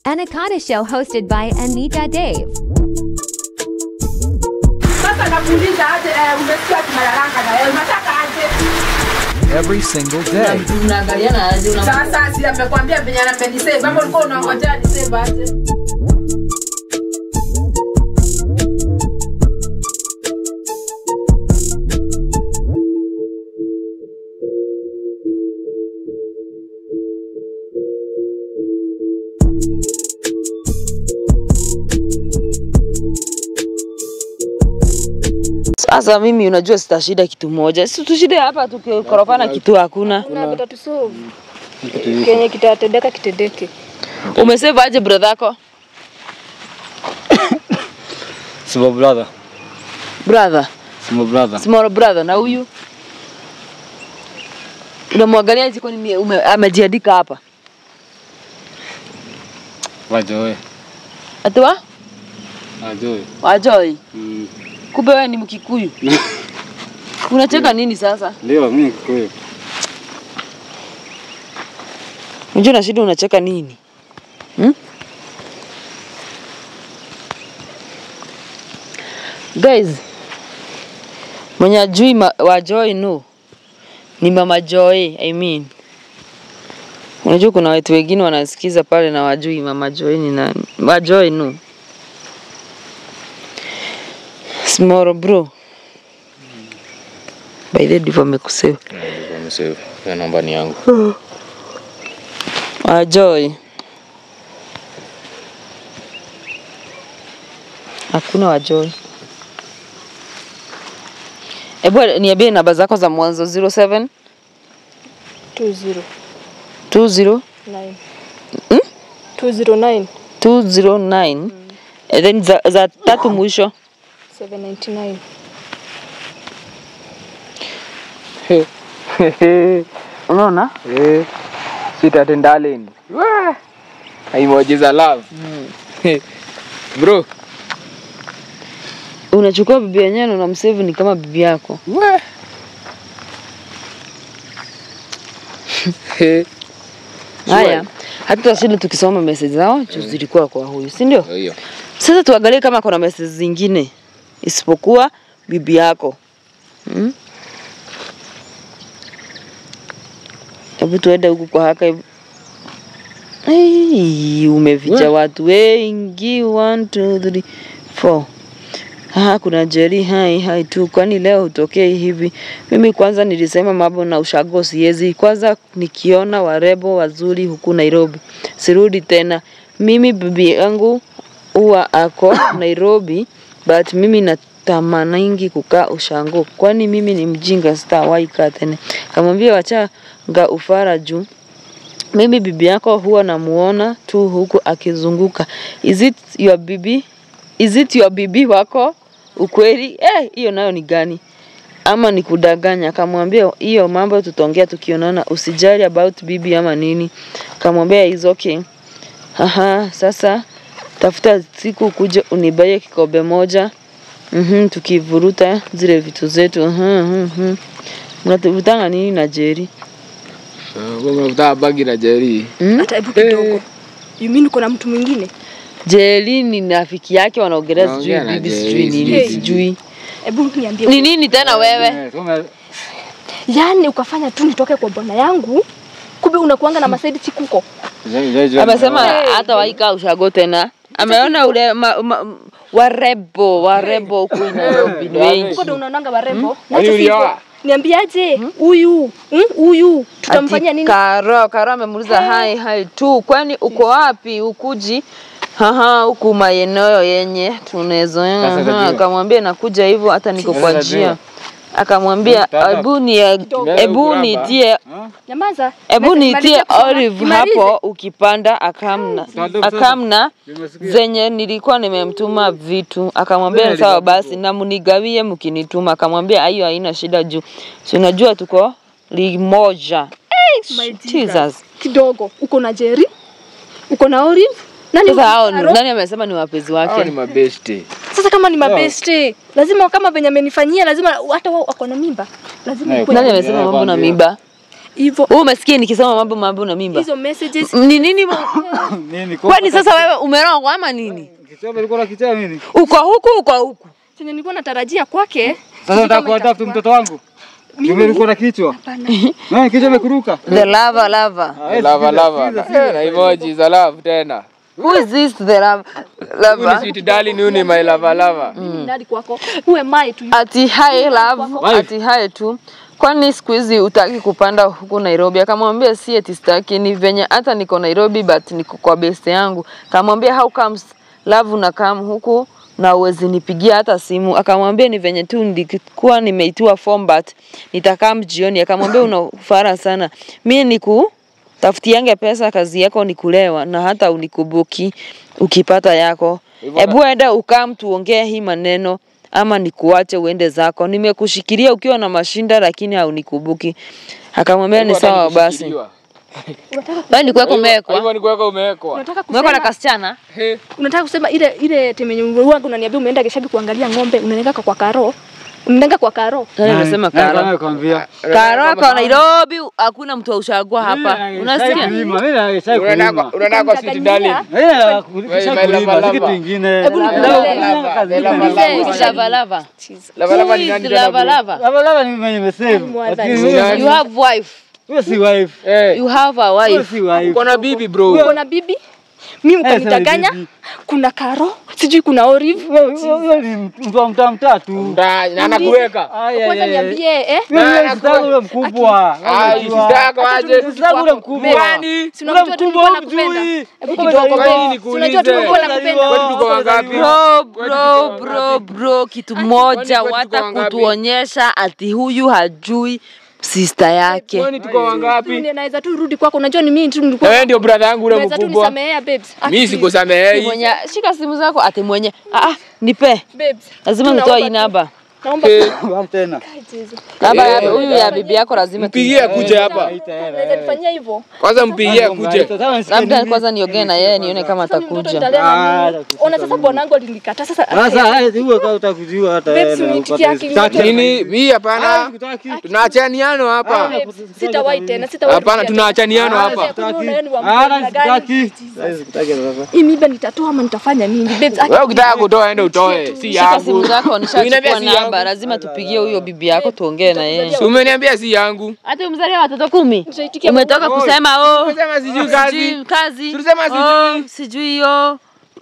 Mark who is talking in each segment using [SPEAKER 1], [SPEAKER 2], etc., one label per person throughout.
[SPEAKER 1] Anaconda Show hosted by Anita Dave.
[SPEAKER 2] Sasa nakuuliza aje, eh, umesikia tunalalanga na wewe unataka aje?
[SPEAKER 3] every single day.
[SPEAKER 4] Unaangaliana aje una
[SPEAKER 2] Sasa si amekwambia venye amenisave, ama ulikuwa unangojea nisave aje?
[SPEAKER 4] Sasa mimi unajua sitashida kitu moja. Si tushide hapa tukikorofana kitu hakuna.
[SPEAKER 5] Kuna vitatusolve. Kenye kitatendeka kitendeke.
[SPEAKER 4] Umesave aje brother yako?
[SPEAKER 6] Small brother.
[SPEAKER 4] Brother,
[SPEAKER 6] Small brother.
[SPEAKER 4] small brother na huyu unamwangalia hizi kwani mie- ume- amejiandika hapa
[SPEAKER 6] Wajoe.
[SPEAKER 4] atiwa
[SPEAKER 6] Wajoe.
[SPEAKER 4] wajoi
[SPEAKER 6] Mm.
[SPEAKER 4] kumbe wewe ni mkikuyu unacheka nini sasa
[SPEAKER 6] Ndio mimi Kikuyu.
[SPEAKER 4] unajua na shida unacheka nini hmm? guys mwenye ajui ma- wa Joy no ni mama Joy I mean unajua kuna watu wengine wanasikiza pale na wajui mama Joy ni nani wa Joy no small bro by the way ndivyo amekusema
[SPEAKER 6] Amesave. Hiyo namba ni yangu.
[SPEAKER 4] wa Joy hakuna wa Joy Ebu niambie namba zako za mwanzo 07
[SPEAKER 5] 20
[SPEAKER 4] 20
[SPEAKER 5] 9. 209
[SPEAKER 4] 209 and then za, za tatu mwisho
[SPEAKER 5] 799.
[SPEAKER 4] unaona
[SPEAKER 7] Eh, sweet at darling. Wah! Emoji za love. Bro,
[SPEAKER 4] unachukua bibi yenyewe na unamsave ni kama bibi yako
[SPEAKER 7] wah! Eh,
[SPEAKER 4] haya hata tutashinda tukisoma message zao juu zilikuwa kwa huyu si ndio
[SPEAKER 6] Hiyo.
[SPEAKER 4] sasa tuangalie kama kuna message zingine isipokuwa bibi yako hmm? hebu tuende huku kwa haka hebu Ai, umeficha watu wengi one, two, three, four. Ah, kuna Jerry hai hai tu, kwani leo hutokei hivi? Mimi kwanza nilisema mambo na ushago siwezi. Kwanza nikiona warembo wazuri huku Nairobi sirudi tena. Mimi bibi yangu huwa ako Nairobi, but mimi natamaningi kukaa ushango, kwani mimi ni mjinga, sitawahi kaa tena. Kamwambia wachanga ufara juu mimi bibi yako huwa namuona tu huku akizunguka. Is it your bibi? Is it your bibi wako? Ukweli? Eh, hiyo nayo ni gani? Ama ni kudanganya? Akamwambia hiyo mambo tutaongea tukionana, usijali about bibi ama nini. Akamwambia is okay. Aha, sasa tafuta siku ukuje unibaye kikombe moja. Mhm, tukivuruta zile vitu zetu. Mhm, mhm. Mnatuvutanga nini na Jerry?
[SPEAKER 7] uh, unavuta bagi na Jerry.
[SPEAKER 5] Hata hebu kidogo. You mean uko na mtu mwingine?
[SPEAKER 4] Jeli ni rafiki yake wanaongelea sijui
[SPEAKER 6] Wanaongea na
[SPEAKER 4] bibi
[SPEAKER 6] Jerry,
[SPEAKER 4] sijui nini
[SPEAKER 5] sijui.
[SPEAKER 4] sijui
[SPEAKER 5] Hebu niambie.
[SPEAKER 4] ni nini tena wewe
[SPEAKER 6] Eh, tume-
[SPEAKER 5] Yaani ukafanya tu nitoke kwa bwana yangu. Kumbe unakuanga na masaidi chikuko.
[SPEAKER 6] Zai- zai- zai-
[SPEAKER 4] amesema hata waika ushago tena ameona ule ma, ma, warebo warebo huku Nairobi ni wengi
[SPEAKER 5] Uko ndo unaonanga warembo. Na
[SPEAKER 7] Yaani
[SPEAKER 5] hata sivyo.
[SPEAKER 7] ulioa?
[SPEAKER 5] Niambiaje? Huyu, hmm? huyu tutamfanyia
[SPEAKER 4] Ati
[SPEAKER 5] nini?
[SPEAKER 4] Karo Karo amemuuliza hai hai tu kwani uko wapi ukuji haha huku maeneo yenye tunazoea
[SPEAKER 6] Sasa
[SPEAKER 4] Aha,
[SPEAKER 6] tajua.
[SPEAKER 4] akamwambia nakuja hivyo hata niko kwa
[SPEAKER 6] Sasa
[SPEAKER 4] njia
[SPEAKER 6] tajua.
[SPEAKER 4] akamwambia
[SPEAKER 6] Stand up.
[SPEAKER 4] hebu ni
[SPEAKER 6] Mbele
[SPEAKER 4] hebu
[SPEAKER 6] ukuraba.
[SPEAKER 4] nitie
[SPEAKER 5] Nyamaza.
[SPEAKER 4] Hebu
[SPEAKER 5] Maliza-
[SPEAKER 4] niitie
[SPEAKER 5] maliza kusoma.
[SPEAKER 4] olive
[SPEAKER 5] Nimalize.
[SPEAKER 4] hapo ukipanda akamna
[SPEAKER 6] Stand up sasa.
[SPEAKER 4] akamna
[SPEAKER 6] Nimesikia.
[SPEAKER 4] zenye nilikuwa nimemtuma vitu akamwambia sawa basi na mnigawie mkinituma akamwambia hiyo haina shida juu si unajua tuko limoja
[SPEAKER 5] My
[SPEAKER 4] Jesus.
[SPEAKER 5] Kidogo. Uko na Jerry? Uko na Olive? Nani
[SPEAKER 4] Sasa hao
[SPEAKER 5] uko na
[SPEAKER 4] ni-
[SPEAKER 5] Karo?
[SPEAKER 4] nani amesema ni wapenzi
[SPEAKER 7] Hao ni
[SPEAKER 4] wake?
[SPEAKER 7] mabeshte.
[SPEAKER 5] Sasa kama ni mabeste, lazima kama venye amenifanyia lazima hata wao wako na mimba. Lazima
[SPEAKER 6] Eh,
[SPEAKER 5] ukwe-
[SPEAKER 4] Nani amesema
[SPEAKER 6] Yeah,
[SPEAKER 4] mambo na
[SPEAKER 6] kwambia.
[SPEAKER 4] mimba?
[SPEAKER 5] hivyo
[SPEAKER 4] Wewe umesikia nikisema mambo mambo na mimba?
[SPEAKER 5] hizo messages
[SPEAKER 4] Ni nini? mo-
[SPEAKER 8] Nini?
[SPEAKER 4] Kwani sasa wewe umerogwa ama nini?
[SPEAKER 8] Kichwa ulikuwa na kichwa nini?
[SPEAKER 4] Uko huku uko huku.
[SPEAKER 5] chenye nilikuwa natarajia kwake
[SPEAKER 8] Sasa unataka kuadopt mtoto wangu? Mimi ulikuwa na kichwa. Wewe kichwa imekuruka.
[SPEAKER 4] The lava lava.
[SPEAKER 7] Lava lava. Eh, na emoji za love tena.
[SPEAKER 4] Who is this the lava?
[SPEAKER 7] Huyu ni
[SPEAKER 4] lava?
[SPEAKER 7] sweet darling, huyu ni my lava lava.
[SPEAKER 5] mimi ndadi kwako uwe mai tu
[SPEAKER 4] Ati hi love, ati hi tu. Kwani siku hizi utaki kupanda huku Nairobi? Akamwambia si eti sitaki, ni venye hata niko Nairobi but niko kwa best yangu. Akamwambia how comes love na kam huku na uwezi nipigia hata simu. Akamwambia ni venye tu nilikuwa nimeitiwa form but nitakam jioni. Akamwambia una ufara sana, mi niku tafutiange pesa, kazi yako ni kulewa na hata unikubuki ukipata yako. Hebu enda ukam tuongee hii maneno ama nikuache uende zako. Nimekushikilia ukiwa na mashinda lakini haunikubuki. Akamwambia ni sawa basi. Wewe ni kwako umewekwa.
[SPEAKER 7] Hivyo ni kwako umewekwa.
[SPEAKER 5] unataka
[SPEAKER 4] Umewekwa na
[SPEAKER 5] kusema
[SPEAKER 4] kasichana?
[SPEAKER 5] unataka kusema ile ile temenye wangu unaniambia umeenda Geshabi kuangalia ng'ombe unaenda kwa karo unaenda kwa karo
[SPEAKER 4] Nani unasema Karo?
[SPEAKER 8] Nakwambia.
[SPEAKER 4] Karo kwa Nairobi hakuna mtu aushagua hapa. Unasikia?
[SPEAKER 7] Unaenda kwa- unaenda kwa sweet darling.
[SPEAKER 8] kitu ingine.
[SPEAKER 5] Hebu nikuulize.
[SPEAKER 4] Who is lava lava?
[SPEAKER 7] Lava lava
[SPEAKER 4] Who
[SPEAKER 7] ni
[SPEAKER 4] is
[SPEAKER 7] nani tena
[SPEAKER 4] lava
[SPEAKER 7] bro?
[SPEAKER 4] lava?
[SPEAKER 8] Lava lava ni mwenye nimesave.
[SPEAKER 5] Mwadhani.
[SPEAKER 8] Lakini huyo-
[SPEAKER 4] You have wife.
[SPEAKER 8] Huyo si wife.
[SPEAKER 7] Eh,
[SPEAKER 4] You have a
[SPEAKER 8] Huyo
[SPEAKER 4] wife.
[SPEAKER 8] si wife.
[SPEAKER 7] uko na bibi bro.
[SPEAKER 5] uko na bibi mimi
[SPEAKER 8] sema
[SPEAKER 5] ukanidanganya
[SPEAKER 8] bibi.
[SPEAKER 5] kuna karo sijui kuna olive
[SPEAKER 8] Huyo- huyo- Huyo ni mtu wa mtaa mtatu.
[SPEAKER 7] Nda- Na anakuweka.
[SPEAKER 8] Aya,
[SPEAKER 5] kwanza
[SPEAKER 8] aya, aya.
[SPEAKER 5] niambie eh
[SPEAKER 8] Huyo
[SPEAKER 7] Na-
[SPEAKER 8] ni sister ule mkubwa.
[SPEAKER 7] Ai,
[SPEAKER 8] Unajua.
[SPEAKER 7] sister yako aje?
[SPEAKER 8] Sister ule mkubwa.
[SPEAKER 7] Kwani?
[SPEAKER 5] si unamjua tu nilikuwa nakupenda
[SPEAKER 8] humjui.
[SPEAKER 5] hebu
[SPEAKER 8] Kama
[SPEAKER 5] kidogo
[SPEAKER 8] zaliwa.
[SPEAKER 7] Kwani
[SPEAKER 5] babe. Si unajua tu
[SPEAKER 7] nikuulize?
[SPEAKER 5] nilikuwa nakupenda
[SPEAKER 8] Kwetu
[SPEAKER 7] tuko wangapi?
[SPEAKER 4] Bro, bro, bro, bro, kitu moja
[SPEAKER 7] kwani tuko
[SPEAKER 4] wata
[SPEAKER 7] wangapi?
[SPEAKER 4] kutuonyesha ati huyu hajui sister yake.
[SPEAKER 7] Kwani tuko wangapi?
[SPEAKER 5] Tu naweza tu rudi kwako unajua ni mimi tu
[SPEAKER 7] Na
[SPEAKER 5] nilikuwa
[SPEAKER 7] wewe ndio brother yangu ule
[SPEAKER 5] unaweza tu
[SPEAKER 7] mkubwa.
[SPEAKER 5] nisamehea babes
[SPEAKER 7] Mimi
[SPEAKER 5] Aki-
[SPEAKER 7] sikusamehei.
[SPEAKER 4] Mwenye shika simu zako ati mwenye ah, ah nipe.
[SPEAKER 5] babes
[SPEAKER 4] Lazima
[SPEAKER 5] Tu
[SPEAKER 4] nitoe hii
[SPEAKER 5] naomba tu-
[SPEAKER 4] namba.
[SPEAKER 5] naomba
[SPEAKER 7] Eh,
[SPEAKER 8] Wapi tena?
[SPEAKER 4] Namba ya huyu ya bibi yako lazima
[SPEAKER 7] Mpigie akuje hapa.
[SPEAKER 5] naweza nifanyia hivyo
[SPEAKER 7] Kwanza mpigie akuje.
[SPEAKER 4] labda kwanza niongee na yeye nione kama
[SPEAKER 5] Sasa mtoto
[SPEAKER 4] atakuja.
[SPEAKER 5] nitalea
[SPEAKER 8] Ah,
[SPEAKER 5] nini? ona sasa bwanangu alinikataa sasa
[SPEAKER 8] Sasa haya huo kama utakujua hata
[SPEAKER 5] Babes,
[SPEAKER 8] wewe na
[SPEAKER 5] uniitikia
[SPEAKER 8] upate-
[SPEAKER 5] kingoja.
[SPEAKER 8] Sitaki.
[SPEAKER 7] Nini? Mimi hapana.
[SPEAKER 8] Sikutaki.
[SPEAKER 7] Tunaachaniano hapa.
[SPEAKER 5] babes, sitawahi tena sitawahi
[SPEAKER 7] Hapana,
[SPEAKER 5] rudia
[SPEAKER 7] tunaachaniano
[SPEAKER 5] tena.
[SPEAKER 7] hapa.
[SPEAKER 5] Sasa kuniona wewe ni wa
[SPEAKER 8] Ah,
[SPEAKER 5] mkono
[SPEAKER 8] na
[SPEAKER 5] gani?
[SPEAKER 8] sikutaki. Sasa sikutaki sasa.
[SPEAKER 5] hii miba nitatoa ama nitafanya nini babes aki-
[SPEAKER 7] Wewe ukitaka kutoa ende utoe, si
[SPEAKER 4] Shika simu
[SPEAKER 7] yangu.
[SPEAKER 4] zako
[SPEAKER 7] Uniambia
[SPEAKER 4] nishachukua
[SPEAKER 7] si
[SPEAKER 4] namba,
[SPEAKER 7] yangu.
[SPEAKER 4] lazima tupigie huyo bibi yako tuongee na yeye.
[SPEAKER 7] Si umeniambia si yangu.
[SPEAKER 4] Hata umzalia watoto kumi.
[SPEAKER 5] Nitaitikia
[SPEAKER 4] Umetoka kusema oh
[SPEAKER 7] Umesema sijui kazi.
[SPEAKER 4] sijui kazi.
[SPEAKER 7] Tulisema sijui.
[SPEAKER 4] Oh, sijui hiyo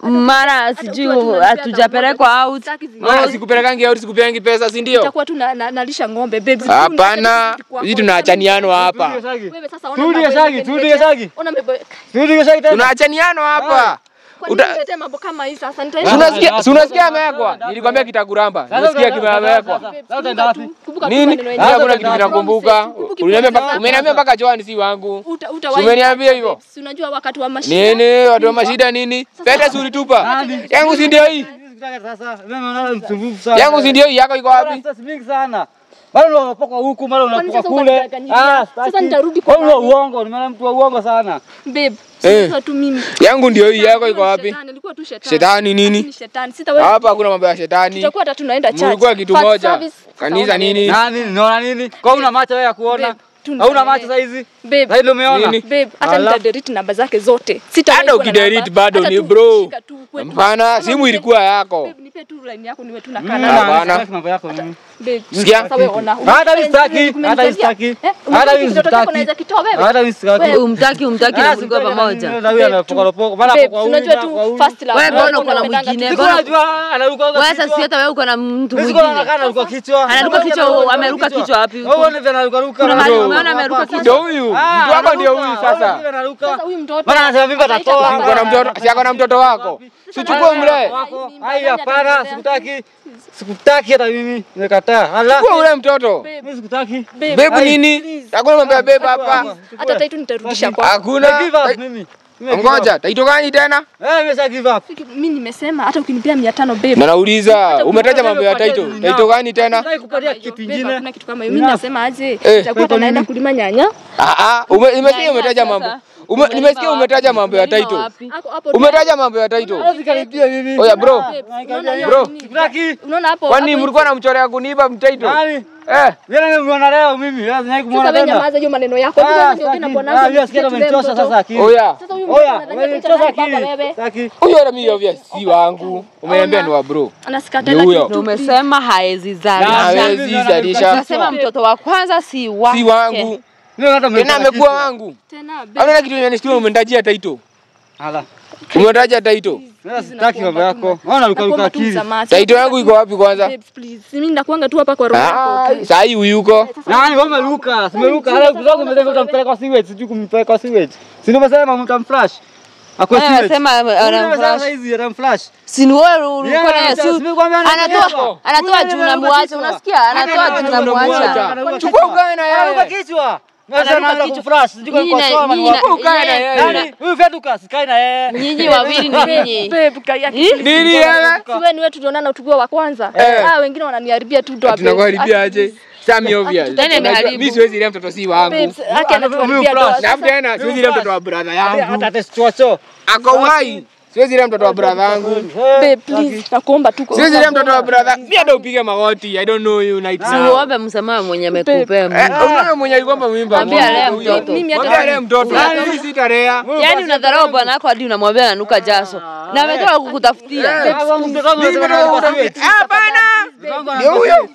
[SPEAKER 4] mara sijui
[SPEAKER 5] ukiwa tu unanipea
[SPEAKER 4] hatujapelekwa out.
[SPEAKER 5] Sitaki zi-
[SPEAKER 7] Maana sikupelekangi au sikupeangi pesa, si ndio?
[SPEAKER 5] nitakuwa tu na- na- nalisha ng'ombe babes
[SPEAKER 7] Hapana, sisi tunaachaniano hapa.
[SPEAKER 5] wewe sasa ona
[SPEAKER 8] Turudi
[SPEAKER 5] mambo
[SPEAKER 8] Geshagi,
[SPEAKER 5] yenye
[SPEAKER 8] turudi
[SPEAKER 5] umeniletea.
[SPEAKER 8] Geshagi.
[SPEAKER 5] ona mambo
[SPEAKER 8] Turudi Geshagi tena.
[SPEAKER 7] Tunaachaniano hapa.
[SPEAKER 5] kwa nini
[SPEAKER 7] Uta-
[SPEAKER 5] uniletee mambo kama hii sasa
[SPEAKER 7] Si
[SPEAKER 5] nitaenda
[SPEAKER 7] unasikia si unasikia amewekwa? Nilikwambia kitakuramba. Unasikia kimewekwa.
[SPEAKER 8] Sasa utaenda wapi?
[SPEAKER 5] Kumbuka tu
[SPEAKER 7] Nini?
[SPEAKER 5] maneno
[SPEAKER 7] Mimi
[SPEAKER 5] yenyewe.
[SPEAKER 7] hakuna kitu nakumbuka.
[SPEAKER 5] Kumbuki
[SPEAKER 7] Uliniambia
[SPEAKER 5] pesa
[SPEAKER 7] mpaka-
[SPEAKER 5] zako.
[SPEAKER 7] Umeniambia mpaka Joan si wangu.
[SPEAKER 5] Uta-
[SPEAKER 7] Si
[SPEAKER 5] utawahi
[SPEAKER 7] umeniambia hivyo?
[SPEAKER 5] babes. Si unajua wakati wa mashida
[SPEAKER 7] Nini? Watu wa mashida nini? Pete si ulitupa. Yangu si ndio hii?
[SPEAKER 8] Sikutaki sasa. Mimi naona msumbufu sana.
[SPEAKER 7] Yangu si ndio hii? Yako iko wapi?
[SPEAKER 8] Sasa mingi sana. Bado unapoka huku, mara
[SPEAKER 5] Kwani
[SPEAKER 8] unapoka
[SPEAKER 5] sasa
[SPEAKER 8] kule.
[SPEAKER 5] unanidanganyilia?
[SPEAKER 8] sitaki.
[SPEAKER 5] Sasa nitarudi kwa
[SPEAKER 8] Wewe ni wa
[SPEAKER 5] nani?
[SPEAKER 8] uongo, nimeona mtu wa uongo sana.
[SPEAKER 5] babe
[SPEAKER 7] Eh.
[SPEAKER 5] sasa tu mimi
[SPEAKER 7] Yangu ndio hii. Yako iko
[SPEAKER 5] Nilikuwa
[SPEAKER 7] wapi?
[SPEAKER 5] shetani, nilikuwa tu shetani
[SPEAKER 7] Shetani nini?
[SPEAKER 5] Ni shetani sitawahi
[SPEAKER 7] Hapa hakuna mambo ya shetani.
[SPEAKER 5] tutakuwa hata tunaenda church
[SPEAKER 7] Mlikuwa kitu
[SPEAKER 5] First
[SPEAKER 7] moja.
[SPEAKER 5] service,
[SPEAKER 7] Kanisa
[SPEAKER 5] tutaona
[SPEAKER 7] nini?
[SPEAKER 8] Nani? Unaona nini? Kwa una macho wewe ya kuona?
[SPEAKER 5] Babe, tu
[SPEAKER 8] Hauna
[SPEAKER 5] nisamehe.
[SPEAKER 8] macho saa hizi?
[SPEAKER 5] babe
[SPEAKER 8] Sasa ndio umeona?
[SPEAKER 7] Nini?
[SPEAKER 5] babe hata
[SPEAKER 8] Ala.
[SPEAKER 5] nitadelete namba zake zote Sitawahi
[SPEAKER 7] Hata
[SPEAKER 5] kuwa na
[SPEAKER 7] ukidelete
[SPEAKER 5] namba.
[SPEAKER 7] bado
[SPEAKER 5] Hata
[SPEAKER 7] ni
[SPEAKER 5] tu
[SPEAKER 7] bro.
[SPEAKER 5] shika tu, kwe tu.
[SPEAKER 7] Hapana,
[SPEAKER 5] Kama
[SPEAKER 7] simu
[SPEAKER 5] nipe-
[SPEAKER 7] ilikuwa yako.
[SPEAKER 5] babe nipe tu line yako niwe tu
[SPEAKER 8] Mimi
[SPEAKER 5] nakaa
[SPEAKER 8] na-
[SPEAKER 5] nayo.
[SPEAKER 7] Hapana.
[SPEAKER 8] sitaki mambo yako mimi.
[SPEAKER 5] Babe,
[SPEAKER 7] Sikia.
[SPEAKER 5] sasa wewe ona.
[SPEAKER 8] Hata mimi sitaki,
[SPEAKER 5] Umenisaidia.
[SPEAKER 8] hata mimi sitaki.
[SPEAKER 5] Eh,
[SPEAKER 8] Hata
[SPEAKER 5] umeona
[SPEAKER 8] mimi
[SPEAKER 5] kitoto chako
[SPEAKER 8] sitaki.
[SPEAKER 5] naweza kitoa wewe?
[SPEAKER 8] Hata mimi sitaki.
[SPEAKER 5] Wewe,
[SPEAKER 4] Umtaki umtaki na mlikuwa pamoja.
[SPEAKER 8] Na huyu anapoka mara
[SPEAKER 5] babe,
[SPEAKER 8] kwa huyu.
[SPEAKER 5] unajua
[SPEAKER 8] na
[SPEAKER 5] tu
[SPEAKER 8] kwa huyu.
[SPEAKER 5] first love.
[SPEAKER 4] Wewe mbona uko na
[SPEAKER 5] unapendanga
[SPEAKER 4] mwingine?
[SPEAKER 5] tu-
[SPEAKER 8] Siko
[SPEAKER 4] Mbona-
[SPEAKER 8] najua anaruka
[SPEAKER 4] Wewe sasa si hata wewe uko na mtu
[SPEAKER 8] Siko
[SPEAKER 4] mwingine.
[SPEAKER 8] anakaa anaruka kichwa.
[SPEAKER 4] Anaruka kichwa, ameruka kichwa wapi?
[SPEAKER 8] Wewe uone vile anaruka ruka.
[SPEAKER 4] Kuna mahali
[SPEAKER 8] Bro.
[SPEAKER 4] umeona ameruka kichwa?
[SPEAKER 7] Ndio huyu.
[SPEAKER 8] Ah,
[SPEAKER 7] Mtu wako ndio
[SPEAKER 8] anaruka.
[SPEAKER 7] huyu sasa.
[SPEAKER 8] Wewe vile anaruka.
[SPEAKER 5] Sasa huyu mtoto
[SPEAKER 8] Bana anasema vipi
[SPEAKER 5] anaita
[SPEAKER 8] atatoa?
[SPEAKER 5] baba.
[SPEAKER 7] Siko na mtoto, si ako na mtoto wako. Si chukue mle.
[SPEAKER 8] Wako. Hai hapana, sikutaki. Sikutaki hata mimi. Nimekataa. Hala.
[SPEAKER 7] Chukua ule mtoto.
[SPEAKER 8] Mimi sikutaki.
[SPEAKER 5] Babe,
[SPEAKER 7] Bebu
[SPEAKER 8] Ai.
[SPEAKER 7] nini? Hakuna mambo ya bebu hapa.
[SPEAKER 5] hata taitu nitarudisha
[SPEAKER 8] Na
[SPEAKER 5] kwako.
[SPEAKER 7] Hakuna.
[SPEAKER 8] give up mimi. Mimi give up.
[SPEAKER 7] Ngoja, taito gani tena?
[SPEAKER 8] Eh, mimi sasa give up.
[SPEAKER 5] Mimi nimesema hata ukinipea 500 babe.
[SPEAKER 7] Na nauliza, umetaja mambo ya taito. Taito gani tena?
[SPEAKER 8] Nataka kupatia kitu
[SPEAKER 5] Babe,
[SPEAKER 8] kingine.
[SPEAKER 5] hakuna kitu kama hiyo. Mimi nasema aje?
[SPEAKER 7] Eh.
[SPEAKER 5] Itakuwa hata naenda kulima nyanya.
[SPEAKER 7] Ah ah, ume- imesikia umetaja mambo. Ume, nimesikia umetaja mambo ya title.
[SPEAKER 5] Hapo hapo.
[SPEAKER 7] Umetaja mambo ya title.
[SPEAKER 8] Usikaribie mimi.
[SPEAKER 7] Oya bro,
[SPEAKER 5] Unaona hiyo
[SPEAKER 7] Bro.
[SPEAKER 5] nini?
[SPEAKER 8] Sitaki.
[SPEAKER 5] Unaona hapo?
[SPEAKER 7] kwani
[SPEAKER 5] hapo
[SPEAKER 7] mlikuwa namchorea kuniiba mtitle?
[SPEAKER 8] Nani?
[SPEAKER 7] Eh,
[SPEAKER 8] Yeye nimemuona leo mimi. Lazima
[SPEAKER 5] Sasa
[SPEAKER 8] kumuona
[SPEAKER 5] wewe
[SPEAKER 8] tena.
[SPEAKER 5] nyamaza hiyo maneno yako.
[SPEAKER 8] Ah,
[SPEAKER 5] Sasa ndio tena
[SPEAKER 8] sitaki.
[SPEAKER 5] bwanangu.
[SPEAKER 8] Ah, yeye asikia amenichosha sasa akili.
[SPEAKER 7] oya.
[SPEAKER 5] Sasa huyu
[SPEAKER 8] Oya,
[SPEAKER 5] mtu anadhania
[SPEAKER 8] umenichosha
[SPEAKER 5] picha baba
[SPEAKER 8] akili.
[SPEAKER 5] wewe.
[SPEAKER 8] Sitaki.
[SPEAKER 7] Huyo hata mimi obvious si wangu. Umeniambia ni wa bro.
[SPEAKER 5] Anasikata
[SPEAKER 7] Ni huyo.
[SPEAKER 4] Na umesema haezi zalisha.
[SPEAKER 7] Hawezi zalisha.
[SPEAKER 4] Unasema mtoto wa kwanza si wake.
[SPEAKER 7] Si wangu.
[SPEAKER 8] Mimi hata
[SPEAKER 7] Tena
[SPEAKER 8] umenichosha
[SPEAKER 7] amekuwa
[SPEAKER 8] kichwa.
[SPEAKER 7] wangu.
[SPEAKER 5] Tena
[SPEAKER 7] Hauna kitu imenistua umenitajia title.
[SPEAKER 8] Hala.
[SPEAKER 7] Umetaja title.
[SPEAKER 8] Sasa sitaki mambo yako. Ona luka luka akili.
[SPEAKER 7] Title yangu iko wapi kwanza?
[SPEAKER 5] Babes, please. Mimi nakuanga tu hapa kwa roho yako.
[SPEAKER 7] Ah,
[SPEAKER 5] okay?
[SPEAKER 7] saa hii uyuko.
[SPEAKER 8] Nani wewe umeruka? Simeruka. Hala kuzangu umesema utampeleka kwa sewage, sijui kumpeleka kwa sewage. Si ndio umesema mtamflash? Akwa
[SPEAKER 4] Wewe
[SPEAKER 8] sewage.
[SPEAKER 4] unasema anamflash.
[SPEAKER 8] hizi anamflash.
[SPEAKER 4] Si ni wewe ulikuwa
[SPEAKER 8] Yeah,
[SPEAKER 4] naye
[SPEAKER 8] sasa
[SPEAKER 4] su.
[SPEAKER 8] simekwambia
[SPEAKER 4] Anatoa
[SPEAKER 8] anatoa.
[SPEAKER 4] anatoa
[SPEAKER 8] Huyu
[SPEAKER 4] juu
[SPEAKER 8] anaruka
[SPEAKER 4] namwacha.
[SPEAKER 8] kichwa.
[SPEAKER 4] Unasikia? Anatoa juu namwacha.
[SPEAKER 7] Chukua ukae na
[SPEAKER 8] Anaruka
[SPEAKER 7] yeye.
[SPEAKER 8] kichwa.
[SPEAKER 4] Anaruka
[SPEAKER 8] Sasa anaanza
[SPEAKER 4] kichwa.
[SPEAKER 8] kuflash. Sijui kwa
[SPEAKER 4] Nyinyi na-
[SPEAKER 8] kwa
[SPEAKER 4] nyinyi na-
[SPEAKER 8] sawa.
[SPEAKER 7] Ukae na yeye.
[SPEAKER 8] Nani? Huyu Feduka sikae na yeye.
[SPEAKER 4] Nyinyi wawili ni nyinyi.
[SPEAKER 5] Babe, kaya
[SPEAKER 7] Nini yeye?
[SPEAKER 5] Si wewe ni wewe tulionana tukiwa wa kwanza.
[SPEAKER 7] Eh.
[SPEAKER 5] Ah, wengine wananiharibia tu doa.
[SPEAKER 7] Tunakuharibia aje? Sami obvious.
[SPEAKER 4] Nani ameharibu?
[SPEAKER 7] Mimi siwezi ile mtoto si wangu.
[SPEAKER 5] Babes, haki anatuharibia doa.
[SPEAKER 7] Na tena siwezi ile mtoto wa brother yangu.
[SPEAKER 8] Hata testichocho.
[SPEAKER 7] Ako uhai. Siwezi ile mtoto wa brother yangu.
[SPEAKER 5] Babe, please, nakuomba tu.
[SPEAKER 7] Siwezi ile mtoto wa brother. Mimi hata upige magoti. I don't know you night now.
[SPEAKER 4] Uombe msamaha mwenye amekupea
[SPEAKER 7] Eh,
[SPEAKER 4] Mungu.
[SPEAKER 7] unaona mwenye alikuwa mimba.
[SPEAKER 4] Mwambie alee
[SPEAKER 7] Huyo.
[SPEAKER 4] mtoto.
[SPEAKER 5] Mimi hata
[SPEAKER 7] Mwambie alee mtoto. Mimi sitarea.
[SPEAKER 4] Yaani unadharau bwana wako hadi unamwambia ananuka jaso. Na ametoka kukutafutia.
[SPEAKER 7] Mimi ndio Hapana. Ndio huyo.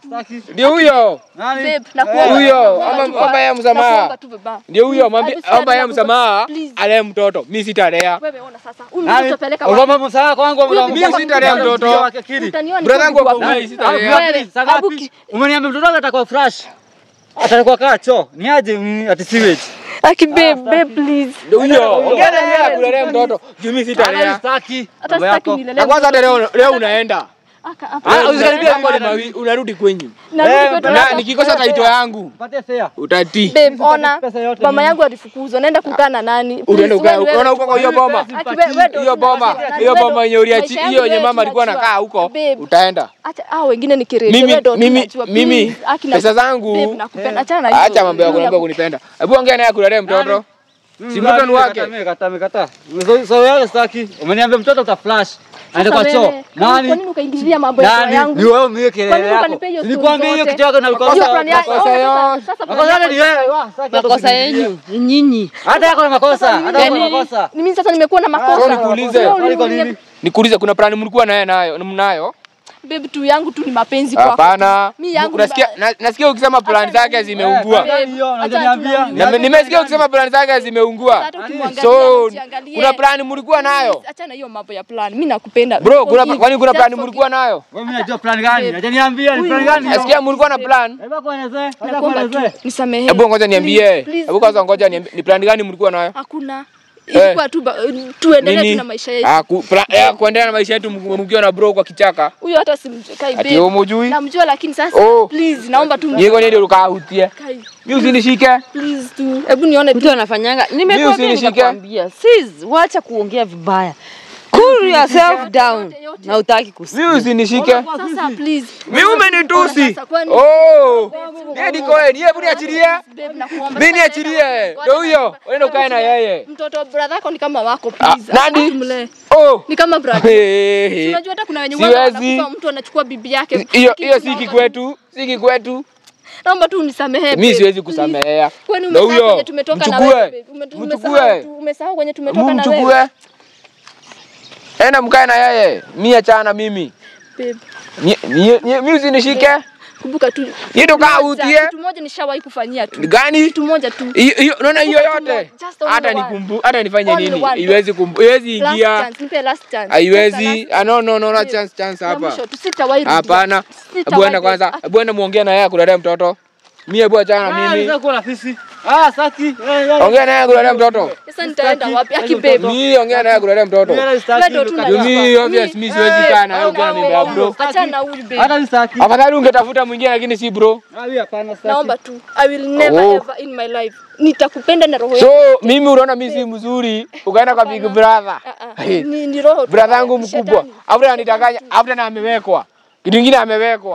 [SPEAKER 7] Ndio huyo.
[SPEAKER 8] Nani?
[SPEAKER 5] Babe, nakuomba.
[SPEAKER 7] Huyo.
[SPEAKER 5] Nakuomba
[SPEAKER 7] Omba
[SPEAKER 5] tu-
[SPEAKER 7] omba yeye msamaha.
[SPEAKER 5] nakuomba tu baba.
[SPEAKER 7] Ndio huyo. Mwambie
[SPEAKER 5] Please,
[SPEAKER 7] omba yeye msamaha.
[SPEAKER 5] please.
[SPEAKER 7] Alee mtoto. Mimi sitarea.
[SPEAKER 5] Wewe ona sasa. Huyu
[SPEAKER 8] Nani?
[SPEAKER 5] mtoto peleka wapi?
[SPEAKER 8] Ugomba msamaha kwangu.
[SPEAKER 7] Mimi sitalea mtoto.
[SPEAKER 5] Utaniona
[SPEAKER 7] Brother yangu
[SPEAKER 5] nikiwa
[SPEAKER 7] ako
[SPEAKER 5] wapi?
[SPEAKER 7] uhai sitarea.
[SPEAKER 5] Wewe, abu ki-
[SPEAKER 8] Umeniambia mtoto wako atakuwa fresh. Atakuwa kaa choo. Ni aje mm, ati sewage.
[SPEAKER 5] Aki babe, babe please.
[SPEAKER 7] Ndio huyo. Ongea na yeye akulelea mtoto. Juu mimi sitarea.
[SPEAKER 8] Sitaki.
[SPEAKER 5] Hata
[SPEAKER 8] Mambo
[SPEAKER 5] sitaki
[SPEAKER 8] yako.
[SPEAKER 5] nilele.
[SPEAKER 7] Na kwanza hata leo leo unaenda.
[SPEAKER 5] Aka hapa.
[SPEAKER 8] Ah, usikaribie
[SPEAKER 7] Mambo ni
[SPEAKER 8] mimi.
[SPEAKER 7] mawi- unarudi kwenyu.
[SPEAKER 5] Narudi
[SPEAKER 8] Eh,
[SPEAKER 5] kwetu
[SPEAKER 7] Na
[SPEAKER 5] hapa.
[SPEAKER 7] nikikosa taito yangu
[SPEAKER 8] Pate fare.
[SPEAKER 7] utatii.
[SPEAKER 5] Babe, ona.
[SPEAKER 8] pesa yote
[SPEAKER 5] Mama
[SPEAKER 8] mimi.
[SPEAKER 5] yangu alifukuzwa. Naenda kukaa na nani?
[SPEAKER 7] Unaenda
[SPEAKER 5] Please,
[SPEAKER 7] ukae
[SPEAKER 5] wewe-
[SPEAKER 7] unaona huko kwa hiyo boma.
[SPEAKER 5] Aki, wewe- wewe ndio
[SPEAKER 7] Hiyo boma,
[SPEAKER 5] tunajua.
[SPEAKER 7] hiyo
[SPEAKER 5] Wewe
[SPEAKER 7] boma yenye uliachi,
[SPEAKER 5] maisha yangu
[SPEAKER 7] hiyo yenye
[SPEAKER 5] wewe
[SPEAKER 7] mama alikuwa
[SPEAKER 5] tunajua.
[SPEAKER 7] anakaa huko,
[SPEAKER 5] Babe,
[SPEAKER 7] utaenda.
[SPEAKER 5] acha hao wengine ni kirete.
[SPEAKER 7] Mimi
[SPEAKER 5] Wewe ndio
[SPEAKER 7] mimi
[SPEAKER 5] tunajua.
[SPEAKER 7] mimi
[SPEAKER 5] Please, Aki, na-
[SPEAKER 7] pesa zangu
[SPEAKER 5] Babe, nakupenda. Achana na hiyo.
[SPEAKER 7] acha mambo ya
[SPEAKER 5] Hiyo
[SPEAKER 7] kuniambia kunipenda. Hebu ongea naye kulelea mtoto. Si mtoto ni wake.
[SPEAKER 8] Amekataa, amekataa. So so wewe sitaki. Umeniambia mtoto uta flash. Aende kwa
[SPEAKER 5] Sasa
[SPEAKER 8] choo.
[SPEAKER 5] wewe, Kwa
[SPEAKER 8] Nani?
[SPEAKER 5] nini ukaingilia mambo ya ndoa
[SPEAKER 8] Nani?
[SPEAKER 5] yangu?
[SPEAKER 8] Ni wewe mwenyewe
[SPEAKER 5] Kwa
[SPEAKER 8] kelele
[SPEAKER 5] nini
[SPEAKER 8] yako.
[SPEAKER 5] ukanipea hiyo story
[SPEAKER 8] Nilikwambia hiyo
[SPEAKER 5] zote?
[SPEAKER 8] kitu yako na ulikosa.
[SPEAKER 5] Hiyo plan yako-
[SPEAKER 7] makosa
[SPEAKER 5] oh, sasa-
[SPEAKER 7] yote.
[SPEAKER 5] sasa plan
[SPEAKER 8] Makosa
[SPEAKER 5] yako-
[SPEAKER 8] ni wewe. wa, sitaki hata
[SPEAKER 4] Makosa
[SPEAKER 8] kufikiria.
[SPEAKER 4] yenyu ni nyinyi.
[SPEAKER 8] Hata yako na makosa. Hata yako na
[SPEAKER 4] Yaani-
[SPEAKER 8] makosa.
[SPEAKER 5] Ni mimi sasa nimekuwa na makosa.
[SPEAKER 7] Sasa nikuulize.
[SPEAKER 5] Wewe
[SPEAKER 8] Swali kwa
[SPEAKER 5] uliniambia-
[SPEAKER 8] nini?
[SPEAKER 7] Nikuulize kuna plan mlikuwa naye nayo, mnayo?
[SPEAKER 5] Babe tu yangu tu ni mapenzi kwako.
[SPEAKER 7] Hapana.
[SPEAKER 5] Mi yangu
[SPEAKER 7] Unasikia na- nasikia ukisema plan zake zimeungua.
[SPEAKER 5] Babe,
[SPEAKER 8] Hiyo
[SPEAKER 5] acha
[SPEAKER 8] unaniambia.
[SPEAKER 5] tu-
[SPEAKER 7] Na- Nimesikia ukisema plan zake zimeungua.
[SPEAKER 5] Hata ukimwangalia
[SPEAKER 7] So
[SPEAKER 5] usiangalie.
[SPEAKER 7] kuna plan mlikuwa nayo?
[SPEAKER 5] Achana hiyo mambo ya plan. Mimi nakupenda.
[SPEAKER 7] Bro, kuna
[SPEAKER 5] Forgive.
[SPEAKER 7] kwani kuna
[SPEAKER 5] Just
[SPEAKER 7] plan
[SPEAKER 5] forgive.
[SPEAKER 7] mlikuwa nayo?
[SPEAKER 8] Wewe mimi najua plan gani? Acha niambie ni plan gani? hiyo?
[SPEAKER 7] Nasikia mlikuwa na plan.
[SPEAKER 8] Hebu kuelezee. Acha
[SPEAKER 5] Nakuomba tu
[SPEAKER 8] kuelezee.
[SPEAKER 5] nisamehe.
[SPEAKER 7] Hebu ngoja niambie.
[SPEAKER 5] Please, please.
[SPEAKER 7] Hebu kwanza ngoja niambie ni plan gani mlikuwa nayo?
[SPEAKER 5] Hakuna. Ilikuwa tu ba- tuendelee tu na maisha yetu.
[SPEAKER 7] Ah, ku, plan, eh, kuendelea na maisha yetu mk- mkiwa na bro kwa kichaka.
[SPEAKER 5] Huyo hata simkai
[SPEAKER 7] Ati
[SPEAKER 5] babe.
[SPEAKER 7] umujui?
[SPEAKER 5] Namjua lakini sasa
[SPEAKER 7] Oh.
[SPEAKER 5] please naomba tu
[SPEAKER 7] Niko ndio ukahutie.
[SPEAKER 5] Kai,
[SPEAKER 7] Mimi usinishike.
[SPEAKER 5] please tu. Hebu nione tu.
[SPEAKER 4] Mtu anafanyanga. Nimekwambia
[SPEAKER 7] usinishike.
[SPEAKER 4] nikakwambia. Sis, wacha kuongea vibaya. Cool yourself down. Na utaki kusikia.
[SPEAKER 7] Mimi usinishike.
[SPEAKER 5] Sasa please.
[SPEAKER 7] Mimi umenitusi.
[SPEAKER 5] Sasa kwani-
[SPEAKER 7] Oh. Yeye niko yeye, hebu niachilie.
[SPEAKER 5] Babe, nakuomba.
[SPEAKER 7] Mimi niachilie. Ndio huyo. Unaenda ukae na yeye.
[SPEAKER 5] Mtoto brother yako ni kama wako
[SPEAKER 7] Ah,
[SPEAKER 5] please.
[SPEAKER 7] nani?
[SPEAKER 5] Mlee.
[SPEAKER 7] Oh.
[SPEAKER 5] Ni kama brother.
[SPEAKER 7] Hey, hey.
[SPEAKER 5] Unajua hata kuna wenye
[SPEAKER 7] Siwezi.
[SPEAKER 5] wanakufa mtu anachukua bibi yake.
[SPEAKER 7] Hiyo
[SPEAKER 5] Lakini
[SPEAKER 7] hiyo si
[SPEAKER 5] naomba-
[SPEAKER 7] kikwetu, si kikwetu.
[SPEAKER 5] Naomba tu unisamehe.
[SPEAKER 7] Mimi
[SPEAKER 5] babe,
[SPEAKER 7] siwezi
[SPEAKER 5] please.
[SPEAKER 7] kusamehea.
[SPEAKER 5] Kwani
[SPEAKER 7] Ndio
[SPEAKER 5] umesahau
[SPEAKER 7] huyo.
[SPEAKER 5] kwenye tumetoka na
[SPEAKER 7] Mchukue.
[SPEAKER 5] wewe? babe? Ume-
[SPEAKER 7] Mchukue.
[SPEAKER 5] umesahau tu- Umesahau kwenye tumetoka na wewe.
[SPEAKER 7] Mchukue. Enda mkae na yeye. Mimi achana na mimi.
[SPEAKER 5] Babe,
[SPEAKER 7] Ni- ni- ni- Mimi usinishike.
[SPEAKER 5] kumbuka tu.
[SPEAKER 7] Yeye ndo kaa
[SPEAKER 5] Moja,
[SPEAKER 7] utie.
[SPEAKER 5] Kitu moja nishawahi kufanyia tu.
[SPEAKER 7] Gani?
[SPEAKER 5] Kitu moja tu.
[SPEAKER 7] Hiyo hiyo unaona hiyo
[SPEAKER 5] Kumbuka tu
[SPEAKER 7] yote.
[SPEAKER 5] moja, just only
[SPEAKER 7] Hata
[SPEAKER 5] one.
[SPEAKER 7] nikumbu hata nifanye
[SPEAKER 5] Only
[SPEAKER 7] nini?
[SPEAKER 5] one.
[SPEAKER 7] Iwezi kumbu, iwezi
[SPEAKER 5] Last
[SPEAKER 7] ingia.
[SPEAKER 5] chance, nipe last chance.
[SPEAKER 7] Haiwezi.
[SPEAKER 5] Last
[SPEAKER 7] Ah, no no no, no
[SPEAKER 5] Babe,
[SPEAKER 7] chance chance
[SPEAKER 5] ya
[SPEAKER 7] hapa.
[SPEAKER 5] mwisho tu, sitawahi rudia.
[SPEAKER 7] Hapana.
[SPEAKER 5] Sitawahi
[SPEAKER 7] Hebu enda
[SPEAKER 5] rudia.
[SPEAKER 7] kwanza. Hebu enda muongee na yeye akulelea mtoto. Mimi hebu achana na
[SPEAKER 8] Ah,
[SPEAKER 7] mimi.
[SPEAKER 8] nitaka kuwa fisi. Ah, sitaki.
[SPEAKER 7] Ongea naye akulelea mtoto.
[SPEAKER 5] Sasa nitaenda wapi? Aki
[SPEAKER 8] Hizo
[SPEAKER 5] babe.
[SPEAKER 8] mtoto.
[SPEAKER 7] Mimi ongea naye akulelea mtoto.
[SPEAKER 8] Mimi sitaki.
[SPEAKER 5] Wewe ndo tu
[SPEAKER 8] Luka.
[SPEAKER 7] Juu
[SPEAKER 5] Hapa.
[SPEAKER 7] mimi obvious mimi siwezi kaa na wewe ukiwa na mimba ya bro.
[SPEAKER 5] Achana na huyu babe.
[SPEAKER 8] Hata sitaki.
[SPEAKER 7] Afadhali ungetafuta mwingine lakini si bro.
[SPEAKER 8] Ah, mimi hapana sitaki.
[SPEAKER 5] Naomba tu. I will never
[SPEAKER 7] Oh.
[SPEAKER 5] ever in my life. Nitakupenda na roho
[SPEAKER 7] So
[SPEAKER 5] yangu.
[SPEAKER 7] mimi unaona mimi si mzuri, ukaenda kwa big brother.
[SPEAKER 5] Ah, ah. Ni ni roho tu.
[SPEAKER 7] Brother yangu
[SPEAKER 5] Shetani.
[SPEAKER 7] mkubwa. After anitanganya, after na amewekwa. Kitu kingine amewekwa.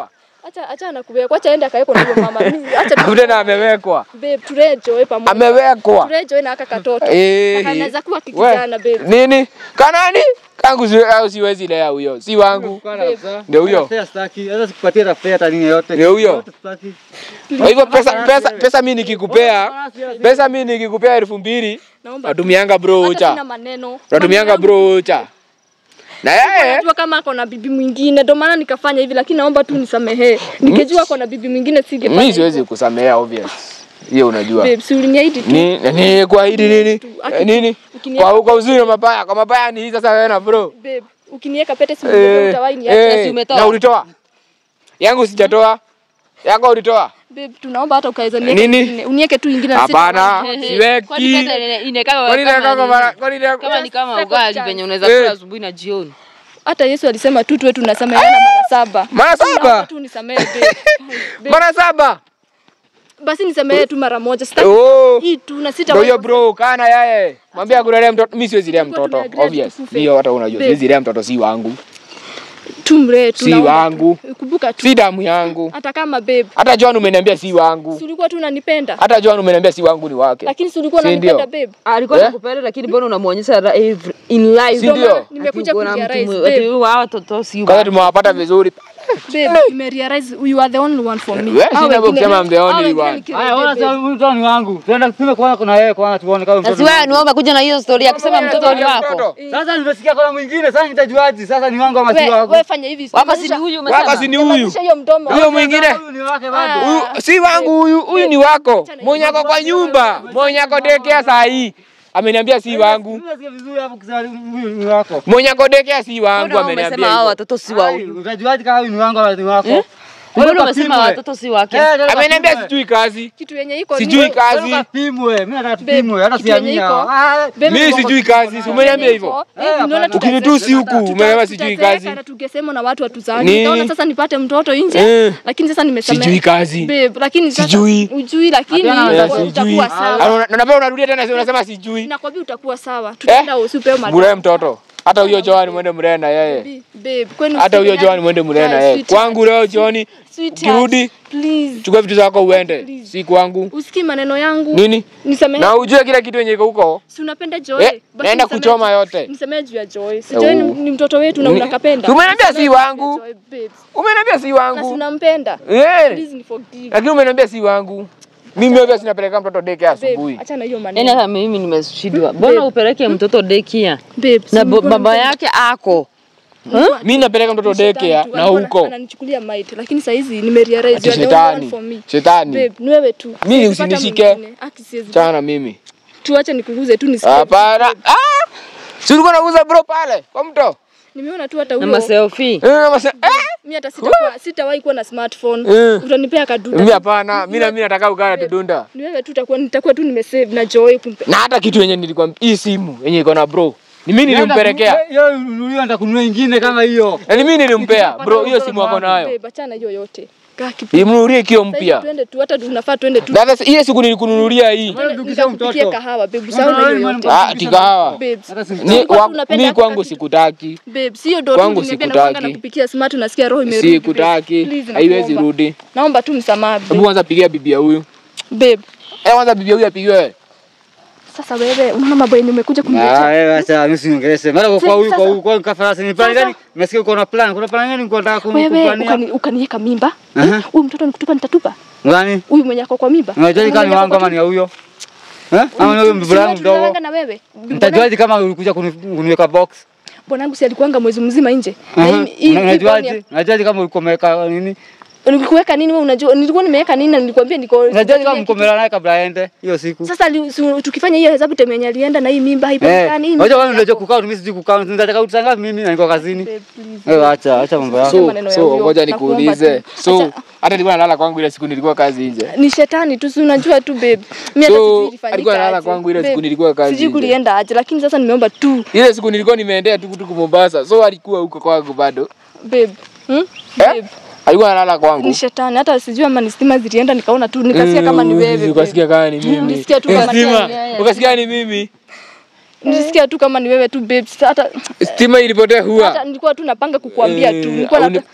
[SPEAKER 5] Acha acha nakubeba. Acha aende akaeko na huyo mama. Mimi acha tu-
[SPEAKER 7] Tena amewekwa.
[SPEAKER 5] babe turejoe pamoja.
[SPEAKER 7] Amewekwa.
[SPEAKER 5] Turejoe na aka katoto.
[SPEAKER 7] Eh.
[SPEAKER 5] Na kanaweza kuwa
[SPEAKER 7] We,
[SPEAKER 5] kikijana babe.
[SPEAKER 7] Nini? Kanani? Kangu si, au siwezi lea huyo. Si wangu. Ndio huyo.
[SPEAKER 8] Fare sitaki. Hata sikupatia hata fare hata nini yote.
[SPEAKER 7] Ndio huyo.
[SPEAKER 8] Yote sitaki.
[SPEAKER 7] Kwa hivyo pesa pesa pesa mimi nikikupea pesa mimi nikikupea elfu mbili
[SPEAKER 5] Naomba.
[SPEAKER 7] natumianga bro
[SPEAKER 5] Hata sina
[SPEAKER 7] ucha.
[SPEAKER 5] maneno.
[SPEAKER 7] Natumianga
[SPEAKER 5] Mambo
[SPEAKER 7] bro ucha. Na yeye
[SPEAKER 5] Najua kama ako na bibi mwingine ndio maana nikafanya hivi, lakini naomba tu nisamehee. Nikijua ako na bibi mwingine singefanya.
[SPEAKER 7] mimi siwezi kusamea obvious. Hiyo unajua.
[SPEAKER 5] Babe, si uliniahidi tu.
[SPEAKER 7] Ni ni kwa hili nini?
[SPEAKER 5] Aki-
[SPEAKER 7] Eh, Nini?
[SPEAKER 5] ukinieka-
[SPEAKER 7] Kwa kwa uzuri na mabaya, kwa mabaya ni hii sasa wewe na bro.
[SPEAKER 5] Babe, ukiniweka pete si
[SPEAKER 7] Eh,
[SPEAKER 5] utawahi niacha.
[SPEAKER 7] eh,
[SPEAKER 5] Si umetoa.
[SPEAKER 7] Na ulitoa? Yangu sijatoa. Yako ulitoa?
[SPEAKER 5] Babe, tunaomba hata ukaweza niweke
[SPEAKER 7] Nini?
[SPEAKER 5] ingine. Uniweke tu ingine na
[SPEAKER 7] Hapana,
[SPEAKER 5] sita.
[SPEAKER 7] siweki.
[SPEAKER 4] Kwani pesa ine- inekava
[SPEAKER 7] Kwani
[SPEAKER 4] kama
[SPEAKER 7] nataka
[SPEAKER 4] nini?
[SPEAKER 7] mara kwani nataka
[SPEAKER 4] kama ni kama
[SPEAKER 5] Second
[SPEAKER 4] ugali
[SPEAKER 5] chance.
[SPEAKER 4] venye unaweza
[SPEAKER 7] Eh.
[SPEAKER 4] kula asubuhi na jioni.
[SPEAKER 5] Hata Yesu alisema tu tuwe tunasameheana mara saba.
[SPEAKER 7] Mara
[SPEAKER 5] Naomba
[SPEAKER 7] saba?
[SPEAKER 5] tu nisamehe babe. Babe,
[SPEAKER 7] Mara saba?
[SPEAKER 5] Basi nisamehe tu mara moja. Sitaki
[SPEAKER 7] Oh.
[SPEAKER 5] hii tu na sita.
[SPEAKER 7] Ndio hiyo bro, kana yeye. Mwambie akulelea mtoto. Mimi siwezi lea
[SPEAKER 5] Tulikuwa
[SPEAKER 7] mtoto.
[SPEAKER 5] tumeagree
[SPEAKER 7] Obvious.
[SPEAKER 5] tukufe.
[SPEAKER 7] Hiyo hata unajua.
[SPEAKER 5] Babe.
[SPEAKER 7] Siwezi lea mtoto si wangu.
[SPEAKER 5] Tumre tu.
[SPEAKER 7] Si
[SPEAKER 5] naomba tu.
[SPEAKER 7] wangu.
[SPEAKER 5] Kumbuka tu.
[SPEAKER 7] Si damu yangu.
[SPEAKER 5] Hata kama babe,
[SPEAKER 7] Hata John umeniambia si wangu.
[SPEAKER 5] si ulikuwa tu unanipenda.
[SPEAKER 7] Hata John umeniambia si wangu ni wake.
[SPEAKER 5] Lakini si ulikuwa
[SPEAKER 7] Si
[SPEAKER 5] unanipenda
[SPEAKER 7] ndio?
[SPEAKER 5] babe.
[SPEAKER 4] Alikuwa
[SPEAKER 7] Eh?
[SPEAKER 4] anakupenda lakini mbona unamuonyesha ra- every- in life?
[SPEAKER 7] Si ndio?
[SPEAKER 5] maana nimekuja
[SPEAKER 4] Ati uko na mtu
[SPEAKER 5] kurealize,
[SPEAKER 4] mwe- ati
[SPEAKER 5] babe.
[SPEAKER 4] huyu hawa watoto si
[SPEAKER 7] Kwanza
[SPEAKER 4] wa-
[SPEAKER 7] tumewapata vizuri.
[SPEAKER 5] Babe, nimerealize you are the only one for me.
[SPEAKER 7] Wewe
[SPEAKER 5] Hao
[SPEAKER 7] sina
[SPEAKER 5] wengine-
[SPEAKER 7] kusema I'm the
[SPEAKER 5] hao
[SPEAKER 7] only
[SPEAKER 5] wengine
[SPEAKER 7] one.
[SPEAKER 5] nikirejea,
[SPEAKER 8] Haya, ona
[SPEAKER 5] babe.
[SPEAKER 8] sasa huyu mtoto ni wangu. Tuenda kupime kwanza kuna yeye kwanza tuone kama
[SPEAKER 4] Na
[SPEAKER 8] mtoto.
[SPEAKER 4] si
[SPEAKER 8] ni
[SPEAKER 4] wewe
[SPEAKER 8] wangu.
[SPEAKER 4] ni umekuja na hiyo story ya kusema mtoto ni wako.
[SPEAKER 8] Sasa nimesikia kuna mwingine, sasa nitajuaje? Sasa ni wangu ama si
[SPEAKER 5] We-
[SPEAKER 8] wangu?
[SPEAKER 5] we fanya hivi.
[SPEAKER 4] Wako si ni
[SPEAKER 5] simamisha-
[SPEAKER 4] huyu
[SPEAKER 7] Wako si
[SPEAKER 4] umesema.
[SPEAKER 7] ni huyu.
[SPEAKER 5] simamisha hiyo mdomo.
[SPEAKER 7] Huyo mwingine.
[SPEAKER 8] Huyu ni wake bado.
[SPEAKER 5] Ah.
[SPEAKER 7] Huyu si wangu huyu, huyu ni wako. Mwenye ako kwa nyumba, mwenye ako dekea saa hii. Ameniambia si wangu.
[SPEAKER 8] Unasikia vizuri hapo kusema huyu ni wako.
[SPEAKER 7] Mwenye ako dekea si wangu
[SPEAKER 4] Mbona
[SPEAKER 7] ameniambia.
[SPEAKER 4] umesema hao
[SPEAKER 7] hivyo.
[SPEAKER 4] watoto si wa
[SPEAKER 8] Ai,
[SPEAKER 4] huyu?
[SPEAKER 8] Utajuaje kama huyu ni wangu ama ni wako?
[SPEAKER 4] Mbona umesema watoto si wake?
[SPEAKER 8] Eh, ndio
[SPEAKER 7] Ameniambia
[SPEAKER 8] kapimwe.
[SPEAKER 7] sijui kazi.
[SPEAKER 5] Kitu yenye iko
[SPEAKER 7] Sijui
[SPEAKER 5] ni-
[SPEAKER 7] kazi.
[SPEAKER 8] Kapimwe, mimi nataka
[SPEAKER 5] Babe,
[SPEAKER 8] tupimwe, hata
[SPEAKER 5] kitu yenye
[SPEAKER 8] siamini
[SPEAKER 5] iko-
[SPEAKER 8] hao. Ah,
[SPEAKER 5] Babe,
[SPEAKER 7] Mimi
[SPEAKER 5] Mungu-
[SPEAKER 7] sijui kazi. Si umeniambia hivyo?
[SPEAKER 5] Eh, unaona
[SPEAKER 8] hapana.
[SPEAKER 5] tuta-
[SPEAKER 7] Ukinitusi huku,
[SPEAKER 5] tuta-
[SPEAKER 7] umesema sijui
[SPEAKER 5] tutazeeka
[SPEAKER 7] kazi.
[SPEAKER 5] na tungesema na watu watuzani.
[SPEAKER 7] Ni-
[SPEAKER 5] Nikaona sasa nipate mtoto nje.
[SPEAKER 7] Eh.
[SPEAKER 5] Lakini sasa nimesamehe.
[SPEAKER 7] Sijui kazi.
[SPEAKER 5] Babe, lakini sasa
[SPEAKER 7] Sijui.
[SPEAKER 5] ujui lakini
[SPEAKER 8] Hapana,
[SPEAKER 5] utakuwa-
[SPEAKER 7] sijui.
[SPEAKER 5] utakuwa sawa.
[SPEAKER 7] Ana- Na napenda unarudia tena si unasema sijui.
[SPEAKER 5] Nakwambia utakuwa sawa. Tutaenda usipewe madawa.
[SPEAKER 7] Mlee mtoto. Hata huyo Joan mwende mlee na yeye.
[SPEAKER 5] Babe, kwenu
[SPEAKER 7] Hata huyo
[SPEAKER 5] usipendane.
[SPEAKER 7] Joan mwende mlee na
[SPEAKER 5] Guys,
[SPEAKER 7] yeye.
[SPEAKER 5] sweetheart.
[SPEAKER 7] Kwangu leo Johnny,
[SPEAKER 5] Sweetheart,
[SPEAKER 7] ukirudi
[SPEAKER 5] please.
[SPEAKER 7] chukua vitu zako uende. Si kwangu.
[SPEAKER 5] Usikii maneno yangu.
[SPEAKER 7] Nini?
[SPEAKER 5] Nisamehe.
[SPEAKER 7] Na ujue kila kitu yenye iko huko.
[SPEAKER 5] Si unapenda Joy?
[SPEAKER 7] Eh,
[SPEAKER 5] Basi
[SPEAKER 7] naenda
[SPEAKER 5] nisamehe-
[SPEAKER 7] kuchoma yote.
[SPEAKER 5] Nisamehe juu ya Joy. Si Joy ni,
[SPEAKER 7] Oh.
[SPEAKER 5] ni mtoto wetu na
[SPEAKER 7] Ni-
[SPEAKER 5] unakapenda.
[SPEAKER 7] Si umeniambia si
[SPEAKER 5] Nisamehe juu ya
[SPEAKER 7] wangu.
[SPEAKER 5] Joy, babes.
[SPEAKER 7] Umeniambia si
[SPEAKER 5] Na si
[SPEAKER 7] wangu.
[SPEAKER 5] unampenda.
[SPEAKER 7] Eh.
[SPEAKER 5] Please ni forgive.
[SPEAKER 7] Lakini umeniambia si wangu. Mimi obvious sinapeleka mtoto deke asubuhi.
[SPEAKER 5] Babe, acha na hiyo
[SPEAKER 4] Yaani
[SPEAKER 5] maneno.
[SPEAKER 4] hata mimi nimeshindwa. Mbona upeleke mtoto daycare
[SPEAKER 5] Babe, si
[SPEAKER 4] na bo-
[SPEAKER 5] ulikuwa
[SPEAKER 4] baba
[SPEAKER 5] unampenda.
[SPEAKER 4] yake ako?
[SPEAKER 7] Mimi napeleka mtoto
[SPEAKER 5] Shetani
[SPEAKER 7] deke
[SPEAKER 5] tu,
[SPEAKER 7] na
[SPEAKER 5] alikuwa
[SPEAKER 7] huko.
[SPEAKER 5] Ananichukulia might, lakini saa hizi nimerealize
[SPEAKER 7] Ati
[SPEAKER 5] you are the only one
[SPEAKER 7] shetani.
[SPEAKER 5] for me.
[SPEAKER 7] Shetani.
[SPEAKER 5] Babe, ni wewe tu.
[SPEAKER 7] Mimi
[SPEAKER 5] Siwezi pata
[SPEAKER 7] usinishike.
[SPEAKER 5] mwingine. Aki siwezi.
[SPEAKER 7] Chana mimi.
[SPEAKER 5] Tuache nikuguze tu nisikie.
[SPEAKER 7] Hapana. Ah! Si ulikuwa unauza bro pale kwa mto?
[SPEAKER 5] Nimeona tu hata
[SPEAKER 4] Na
[SPEAKER 5] huyo.
[SPEAKER 4] maselfie.
[SPEAKER 7] Eh, mase- eh!
[SPEAKER 5] Mimi hata sitakuwa sitawahi kuwa na smartphone.
[SPEAKER 7] Eh.
[SPEAKER 5] Utanipea kadunda.
[SPEAKER 7] Mimi hapana, mimi na mimi nataka ukana tudunda.
[SPEAKER 5] Ni wewe tu utakuwa nitakuwa tu nimesave na Joy kumpe.
[SPEAKER 7] Na hata kitu yenye nilikuwa hii simu yenye iko na bro. Ni mimi nilimpelekea.
[SPEAKER 8] Hiyo hiyo nitakununua ingine kama hiyo.
[SPEAKER 7] Na ni mimi nilimpea. Bro, hiyo simu wako nayo.
[SPEAKER 5] Babe, achana hiyo yote. Kaa kipi.
[SPEAKER 7] Imnunulie kio
[SPEAKER 5] Sasa hivi
[SPEAKER 7] mpya.
[SPEAKER 5] Twende tu hata tunafaa twende tu.
[SPEAKER 7] Na sasa ile siku nilikununulia hii.
[SPEAKER 8] Wewe dukisha
[SPEAKER 5] Nikakupikia
[SPEAKER 8] mtoto.
[SPEAKER 5] kahawa babe, usahau na hiyo yote.
[SPEAKER 7] Ah, tikahawa.
[SPEAKER 5] Babes.
[SPEAKER 8] Hata si-
[SPEAKER 7] Ni
[SPEAKER 5] Tulikuwa
[SPEAKER 7] wa-
[SPEAKER 5] tunapenda
[SPEAKER 7] mimi kwangu
[SPEAKER 5] hata-
[SPEAKER 7] sikutaki.
[SPEAKER 5] Babe, sio ndo
[SPEAKER 7] Kwangu
[SPEAKER 5] tu nimependa
[SPEAKER 7] sikutaki.
[SPEAKER 5] kwanga nakupikia smart unasikia roho imerudi. babe.
[SPEAKER 7] Sikutaki.
[SPEAKER 5] Please,
[SPEAKER 7] Haiwezi
[SPEAKER 5] nakuomba.
[SPEAKER 7] rudi.
[SPEAKER 5] Naomba tu msamaha
[SPEAKER 7] Hebu
[SPEAKER 5] babe.
[SPEAKER 7] kwanza pigia bibi ya huyu.
[SPEAKER 5] Babe,
[SPEAKER 7] Eh, kwanza bibi ya huyu apigiwe.
[SPEAKER 5] sasa wewe unaona mambo yenye umekuja
[SPEAKER 8] Ah,
[SPEAKER 5] kuniletea.
[SPEAKER 8] wewe acha mimi siniongeleshe. Mara kwa
[SPEAKER 5] Si-
[SPEAKER 8] kwa huyu kwa
[SPEAKER 5] sasa-
[SPEAKER 8] huyu kwa kafarasi ni plan
[SPEAKER 5] Sasa-
[SPEAKER 8] gani? Nimesikia uko na plan. Kuna plan gani uko nataka
[SPEAKER 5] Wewe
[SPEAKER 8] kumplania?
[SPEAKER 5] ukani- ukaniweka mimba.
[SPEAKER 8] Aha.
[SPEAKER 5] Eh, Huyu mtoto nikutupa nitatupa.
[SPEAKER 8] Ngani?
[SPEAKER 5] Huyu mwenye ako kwa mimba.
[SPEAKER 8] Unajua kama ni
[SPEAKER 5] Mwenye ako
[SPEAKER 8] wangu
[SPEAKER 5] kwa
[SPEAKER 8] ama ni
[SPEAKER 5] tumbo.
[SPEAKER 8] ya huyo? Eh? Ama ni huyo mbona yangu mdogo?
[SPEAKER 5] Tunalanga na wewe.
[SPEAKER 8] Nitajuaje kama ulikuja kuni- kuniweka box?
[SPEAKER 5] Bwanangu si alikuanga mwezi mzima nje. Na
[SPEAKER 8] Aha.
[SPEAKER 5] hii- hii- hii brownie
[SPEAKER 8] Unajuaje? Unajuaje kama ulikuwa umeweka nini?
[SPEAKER 5] ya- Nilikuweka nini wewe unajua? Nilikuwa nimeweka nini na nilikwambia niko.
[SPEAKER 8] Unajuaje kama mkomela naye kabla aende hiyo siku?
[SPEAKER 5] Sasa li- si- tukifanya hiyo hesabu time yenye alienda na hii mimba
[SPEAKER 8] Eh,
[SPEAKER 5] haipatikani. hii
[SPEAKER 8] unajua
[SPEAKER 5] mimba
[SPEAKER 8] wewe unajua
[SPEAKER 5] yako.
[SPEAKER 8] kukaa mimi sijui kukaa. Nataka utanga mimi na niko kazini.
[SPEAKER 5] Babe, please.
[SPEAKER 8] Wewe acha acha mambo yako.
[SPEAKER 5] So- maneno ya
[SPEAKER 7] So,
[SPEAKER 5] huyo.
[SPEAKER 7] ngoja
[SPEAKER 5] Nakuomba
[SPEAKER 7] nikuulize.
[SPEAKER 5] tu.
[SPEAKER 7] So,
[SPEAKER 5] Acha-
[SPEAKER 7] hata nilikuwa nalala kwangu ile siku nilikuwa kazi nje.
[SPEAKER 5] ni shetani tu, si unajua tu babe. Mimi hata
[SPEAKER 7] So,
[SPEAKER 5] sijui ilifanyika
[SPEAKER 7] alikuwa analala
[SPEAKER 5] aje.
[SPEAKER 7] kwangu ile siku
[SPEAKER 5] Babe,
[SPEAKER 7] nilikuwa kazi
[SPEAKER 5] Sijui
[SPEAKER 7] nje.
[SPEAKER 5] kulienda aje, lakini sasa nimeomba tu
[SPEAKER 7] Ile siku nilikuwa nimeendea tukutuku Mombasa. So alikuwa huko kwangu bado.
[SPEAKER 5] babe. Hmm?
[SPEAKER 7] Eh?
[SPEAKER 5] Babe,
[SPEAKER 7] Alikuwa analala
[SPEAKER 5] ni
[SPEAKER 7] kwangu.
[SPEAKER 5] shetani. Hata sijui ama ni stima zilienda, nikaona tu nikasikia kama ni wewe. babe.
[SPEAKER 7] Ukasikia kama ni mimi.
[SPEAKER 5] Nilisikia tu kama ni
[SPEAKER 7] Stima,
[SPEAKER 5] wewe.
[SPEAKER 7] Ukasikia ni mimi.
[SPEAKER 5] Nilisikia tu kama ni wewe tu babe. Sasa Hata
[SPEAKER 7] Stima ilipotea
[SPEAKER 5] hata
[SPEAKER 7] huwa.
[SPEAKER 5] nilikuwa tu napanga kukuambia tu. Nilikuwa
[SPEAKER 7] au
[SPEAKER 5] nata-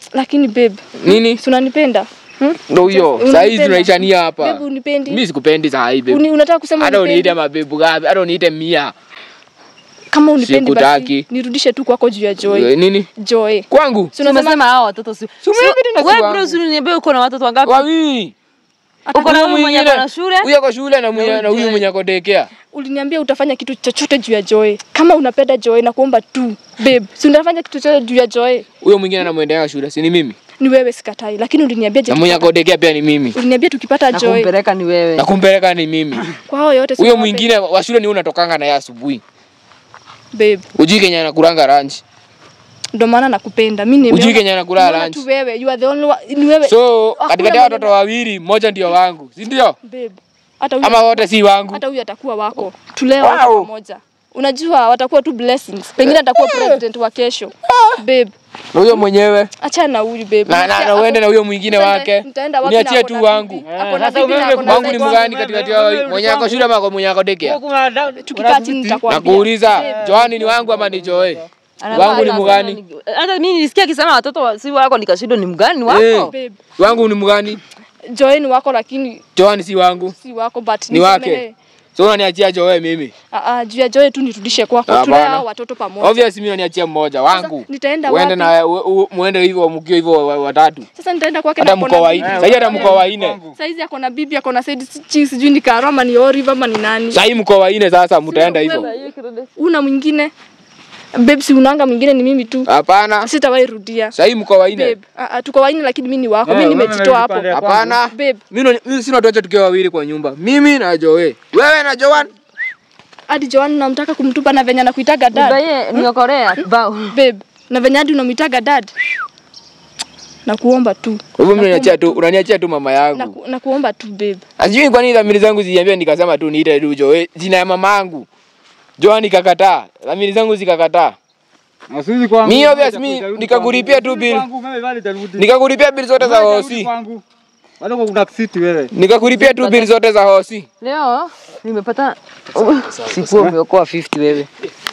[SPEAKER 5] Lakini babe,
[SPEAKER 7] Nini?
[SPEAKER 5] si unanipenda? Hmm?
[SPEAKER 7] Ndo huyo.
[SPEAKER 5] Unanipenda?
[SPEAKER 7] Saa hizi tunaishania hapa.
[SPEAKER 5] Babe, unipendi?
[SPEAKER 7] Mimi sikupendi saa hii babe.
[SPEAKER 5] Uni, unataka kusema
[SPEAKER 7] Hata uniite
[SPEAKER 5] unipendi?
[SPEAKER 7] mabebu gapi? Hata uniite mia.
[SPEAKER 5] Kama unipendi
[SPEAKER 7] Sikutaki.
[SPEAKER 5] basi nirudishe tu kwako juu ya Joy.
[SPEAKER 7] Eh, Nini?
[SPEAKER 5] Joy.
[SPEAKER 7] Kwangu?
[SPEAKER 5] Si unasema
[SPEAKER 4] Umesema hao watoto si.
[SPEAKER 7] Si umeniambia tena si
[SPEAKER 4] Wewe
[SPEAKER 7] wangu.
[SPEAKER 4] bro, si uliniambia uko na watoto wangapi?
[SPEAKER 7] Wawili.
[SPEAKER 4] Uko na
[SPEAKER 7] Huyo
[SPEAKER 4] huyu mwenye
[SPEAKER 7] mwingine-
[SPEAKER 4] ako na shule?
[SPEAKER 7] Huyo ako shule na mwenye- na huyu mwenye ako daycare.
[SPEAKER 5] uliniambia utafanya kitu chochote juu ya Joy. Kama unapenda Joy na kuomba tu babe, si unafanya kitu chochote juu ya Joy.
[SPEAKER 7] Huyo mwingine anamwendea shule, si ni mimi?
[SPEAKER 5] Ni wewe sikatai, lakini uliniambia je,
[SPEAKER 7] Na mwenye
[SPEAKER 5] tukipata-
[SPEAKER 7] ako daycare pia ni mimi.
[SPEAKER 5] uliniambia tukipata
[SPEAKER 4] Na
[SPEAKER 5] Joy
[SPEAKER 4] kumpeleka ni wewe.
[SPEAKER 7] Na kumpeleka ni mimi.
[SPEAKER 5] kwa hao yote si
[SPEAKER 7] Huyo
[SPEAKER 5] unawapenda.
[SPEAKER 7] mwingine wa shule ni unatokanga naye asubuhi.
[SPEAKER 5] babe,
[SPEAKER 7] Ujui Kenya anakulanga lunch.
[SPEAKER 5] ndio maana nakupenda. Mimi
[SPEAKER 7] Ujui
[SPEAKER 5] nimeona
[SPEAKER 7] Kenya anakula
[SPEAKER 5] nimeona
[SPEAKER 7] lunch.
[SPEAKER 5] tu wewe, you are the only one, ni wewe
[SPEAKER 7] So
[SPEAKER 5] Hakuna
[SPEAKER 7] katikati ya
[SPEAKER 5] maneno.
[SPEAKER 7] watoto wawili mmoja ndio wangu, si ndio?
[SPEAKER 5] babe. Hata huyu
[SPEAKER 7] Ama wote si wangu.
[SPEAKER 5] hata huyu atakuwa wako. Tulee wote
[SPEAKER 7] Wow.
[SPEAKER 5] pamoja. Unajua watakuwa tu blessings. Pengine atakuwa president wa kesho. Babe,
[SPEAKER 7] Na huyo mwenyewe
[SPEAKER 5] achana na huyu babe.
[SPEAKER 7] na, na,
[SPEAKER 5] Unasikia
[SPEAKER 7] na
[SPEAKER 5] ako-
[SPEAKER 7] uende na huyo mwingine
[SPEAKER 5] Nitaenda-
[SPEAKER 7] wake.
[SPEAKER 5] nitaenda wapi na
[SPEAKER 7] Niachie
[SPEAKER 5] ako
[SPEAKER 7] tu
[SPEAKER 5] na
[SPEAKER 7] wangu.
[SPEAKER 5] bibi?
[SPEAKER 8] Eh,
[SPEAKER 5] Ako na
[SPEAKER 8] sasa
[SPEAKER 5] bibi na
[SPEAKER 8] umeme
[SPEAKER 5] ako na
[SPEAKER 7] Wangu ni
[SPEAKER 5] side
[SPEAKER 7] mgani
[SPEAKER 8] Wewe,
[SPEAKER 7] katikati
[SPEAKER 8] wewe,
[SPEAKER 7] ya
[SPEAKER 8] wewe,
[SPEAKER 7] mwenye ako shule ama kwa mwenye ako daycare?
[SPEAKER 8] Kuna da-
[SPEAKER 5] Tukikaa chini nitakwambia.
[SPEAKER 7] Nakuuliza, Joani ni wangu ama ni Joe? Wangu ni mgani?
[SPEAKER 4] Hata mimi nilisikia akisema watoto wa- si wako nikashindwa ni mgani wako?
[SPEAKER 7] Eh.
[SPEAKER 5] Babe,
[SPEAKER 7] Wangu ni mgani?
[SPEAKER 5] Joy ni wako lakini
[SPEAKER 7] Joani si wangu.
[SPEAKER 5] si wako but
[SPEAKER 7] Ni wake.
[SPEAKER 5] nisamehe.
[SPEAKER 7] So unaniachia Joe mimi.
[SPEAKER 5] Ah, ah, juu ya Joy tu nirudishe kwako.
[SPEAKER 7] Hapana.
[SPEAKER 5] Tulee hao watoto pamoja.
[SPEAKER 7] Obvious mimi unaniachia mmoja wangu.
[SPEAKER 5] nitaenda
[SPEAKER 7] Uende
[SPEAKER 5] wapi?
[SPEAKER 7] na u- u- muende hivyo mkio hivyo wa- wa- watatu.
[SPEAKER 5] Sasa nitaenda kwake
[SPEAKER 7] Hata
[SPEAKER 5] na
[SPEAKER 7] mko
[SPEAKER 5] kona
[SPEAKER 7] wa
[SPEAKER 5] bibi.
[SPEAKER 7] nne. Sasa hata mko wa nne.
[SPEAKER 5] Saizi ako na bibi, ako na side chi sijui ni Karo ama ni Olive ama ni nani.
[SPEAKER 7] Sasa hii mko wa nne sasa mtaenda hivyo.
[SPEAKER 5] Una mwingine? Babe, si unanga mwingine ni mimi tu.
[SPEAKER 7] Hapana.
[SPEAKER 5] Sitawahi rudia.
[SPEAKER 7] Sasa hii mko wa nne.
[SPEAKER 5] Babe, ah, ah, tuko waini lakini mimi ni wako.
[SPEAKER 8] Eh,
[SPEAKER 5] Mimi
[SPEAKER 8] wewe
[SPEAKER 5] nimejitoa hapo.
[SPEAKER 8] umepanda ya
[SPEAKER 7] Hapana.
[SPEAKER 5] Babe,
[SPEAKER 7] Mimi ndo- mimi sina tuacha tukiwa wawili kwa nyumba. Mimi na Joe. Wewe na Joan.
[SPEAKER 5] hadi Joan namtaka kumtupa na venye anakuitaga dad.
[SPEAKER 4] Baye niokorea bao.
[SPEAKER 5] Babe, na venye hadi unamwitaga dad. Nakuomba tu.
[SPEAKER 7] Kwa hivyo mimi unaniachia tu, unaniachia tu mama yangu.
[SPEAKER 5] Naku, nakuomba tu babe.
[SPEAKER 7] Sijui kwa nini dhamiri zangu ziliambia nikasema tu niite tu Joe, jina ya mamangu. Joan ikakataa. Dhamiri zangu zikakataa.
[SPEAKER 8] Na siwezi kwangu.
[SPEAKER 7] Mi obvious,
[SPEAKER 8] Itakuja,
[SPEAKER 7] mi
[SPEAKER 8] itarudi
[SPEAKER 7] nikakulipia
[SPEAKER 8] kwangu.
[SPEAKER 7] tu bill.
[SPEAKER 8] Kwangu, mimi bado itarudi.
[SPEAKER 7] Nikakulipia bili zote za
[SPEAKER 8] Wewe itarudi
[SPEAKER 7] hosi.
[SPEAKER 8] kwangu. Bado kuna kisiti wewe.
[SPEAKER 7] Nikakulipia tu bili zote za hosi.
[SPEAKER 4] Leo nimepata sikuwa umeokoa 50 wewe.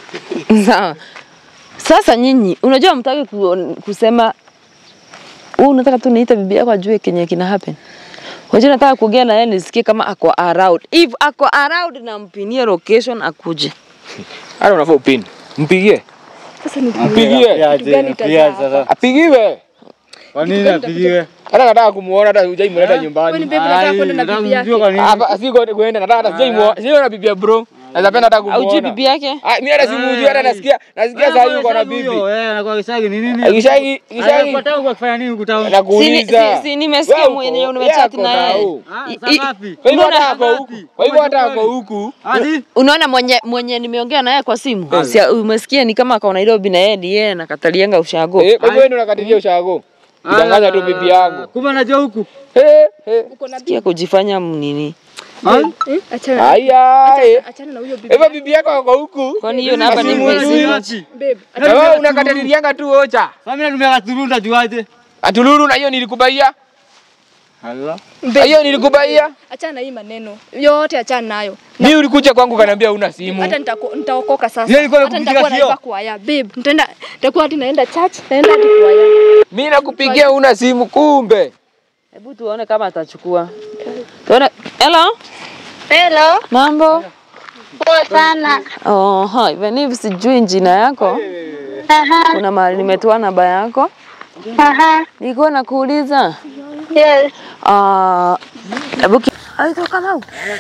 [SPEAKER 4] Sawa. Sasa nyinyi unajua mtaki ku, kusema wewe unataka tu niite bibi yako ajue kenye kina happen. Unajua nataka kuongea na yeye nisikie kama ako around. If ako around na mpinie location akuje.
[SPEAKER 7] Hata unafaa upini. Mpigie.
[SPEAKER 5] Sasa ni
[SPEAKER 7] Mpigie.
[SPEAKER 5] Kitu gani itazaa
[SPEAKER 8] Pia
[SPEAKER 5] hapa?
[SPEAKER 8] sasa.
[SPEAKER 7] Apigiwe.
[SPEAKER 8] Kwa nini apigiwe?
[SPEAKER 7] Hata nataka kumuona hata hujaimleta
[SPEAKER 5] Kwani
[SPEAKER 7] nyumbani.
[SPEAKER 5] babe nataka
[SPEAKER 8] Ai,
[SPEAKER 5] kwenda na
[SPEAKER 8] nataka
[SPEAKER 5] bibi
[SPEAKER 8] kumjua
[SPEAKER 5] yake.
[SPEAKER 8] kwa nini.
[SPEAKER 7] Hapa si kwa kuenda nataka hata sijaimuona. Sio na bibi ya bro. Naweza penda hata kumuona.
[SPEAKER 4] Aujui bibi yake?
[SPEAKER 7] Ah, mimi hata simujui hata nasikia nasikia saa hii uko na bibi.
[SPEAKER 8] Eh, anakuwa kishagi ni nini?
[SPEAKER 7] Kishagi kishagi
[SPEAKER 8] Anakuwa tangu kwa kufanya nini huku town?
[SPEAKER 4] Si,
[SPEAKER 7] nakuuliza.
[SPEAKER 4] si, si nimesikia
[SPEAKER 7] Wewe uko-
[SPEAKER 4] mwenye umechat
[SPEAKER 7] yako
[SPEAKER 4] na yeye.
[SPEAKER 7] tao.
[SPEAKER 8] Ah,
[SPEAKER 4] I-
[SPEAKER 8] saa
[SPEAKER 4] i-
[SPEAKER 8] ngapi?
[SPEAKER 7] Kwa hivyo
[SPEAKER 4] Unaona
[SPEAKER 7] hata ako huku. Kwa hivyo hata ako huku.
[SPEAKER 8] Hadi?
[SPEAKER 4] Unaona mwenye mwenye nimeongea naye kwa simu. Si umesikia ni kama ako Nairobi na yeye ni yeye nakatalianga ushago.
[SPEAKER 7] Eh, kwa hivyo wewe ndio unakatilia ushago. Kidanganya tu bibi yangu.
[SPEAKER 8] Kumbe anajua huku.
[SPEAKER 7] Eh, eh.
[SPEAKER 5] Uko na
[SPEAKER 4] Sikia kujifanya mnini.
[SPEAKER 8] Ai?
[SPEAKER 5] Eh, achana.
[SPEAKER 7] Aya, eh.
[SPEAKER 5] Achana na huyo bibi.
[SPEAKER 7] Hivyo bibi yako ako huku.
[SPEAKER 4] Kwani hiyo namba ni
[SPEAKER 7] Asimu wewe
[SPEAKER 4] mwizi?
[SPEAKER 7] ni
[SPEAKER 8] wapi?
[SPEAKER 5] Babe,
[SPEAKER 7] Na wewe unakatalianga tu ocha.
[SPEAKER 8] Sasa mimi natumia katuru ndajuaje?
[SPEAKER 7] Atululu na hiyo nilikubaia.
[SPEAKER 8] Allah.
[SPEAKER 7] Na hiyo nilikubaia.
[SPEAKER 5] achana na hii maneno. Yote achana nayo.
[SPEAKER 7] Mimi ulikuja kwangu kaniambia una simu.
[SPEAKER 5] Hata nitako- nitaokoka sasa.
[SPEAKER 8] Yeye alikuwa
[SPEAKER 5] Hata
[SPEAKER 8] anakupiga
[SPEAKER 5] nitakuwa
[SPEAKER 8] sio?
[SPEAKER 5] naimba kwaya. Babe, nitaenda nitakuwa hadi naenda church, naenda hadi kwaya.
[SPEAKER 7] Mimi nakupigia una simu kumbe.
[SPEAKER 4] Hebu tuone kama atachukua. Tuone. Hello?
[SPEAKER 9] Hello,
[SPEAKER 4] Mambo?
[SPEAKER 9] poa sana.
[SPEAKER 4] Oh, ha, even if sijui jina yako,
[SPEAKER 9] Aha,
[SPEAKER 4] kuna mahali nimetoa namba yako.
[SPEAKER 9] aha,
[SPEAKER 4] Nilikuwa nakuuliza.
[SPEAKER 9] yes.
[SPEAKER 4] Ah, hebu ki- Aitwa Kamau.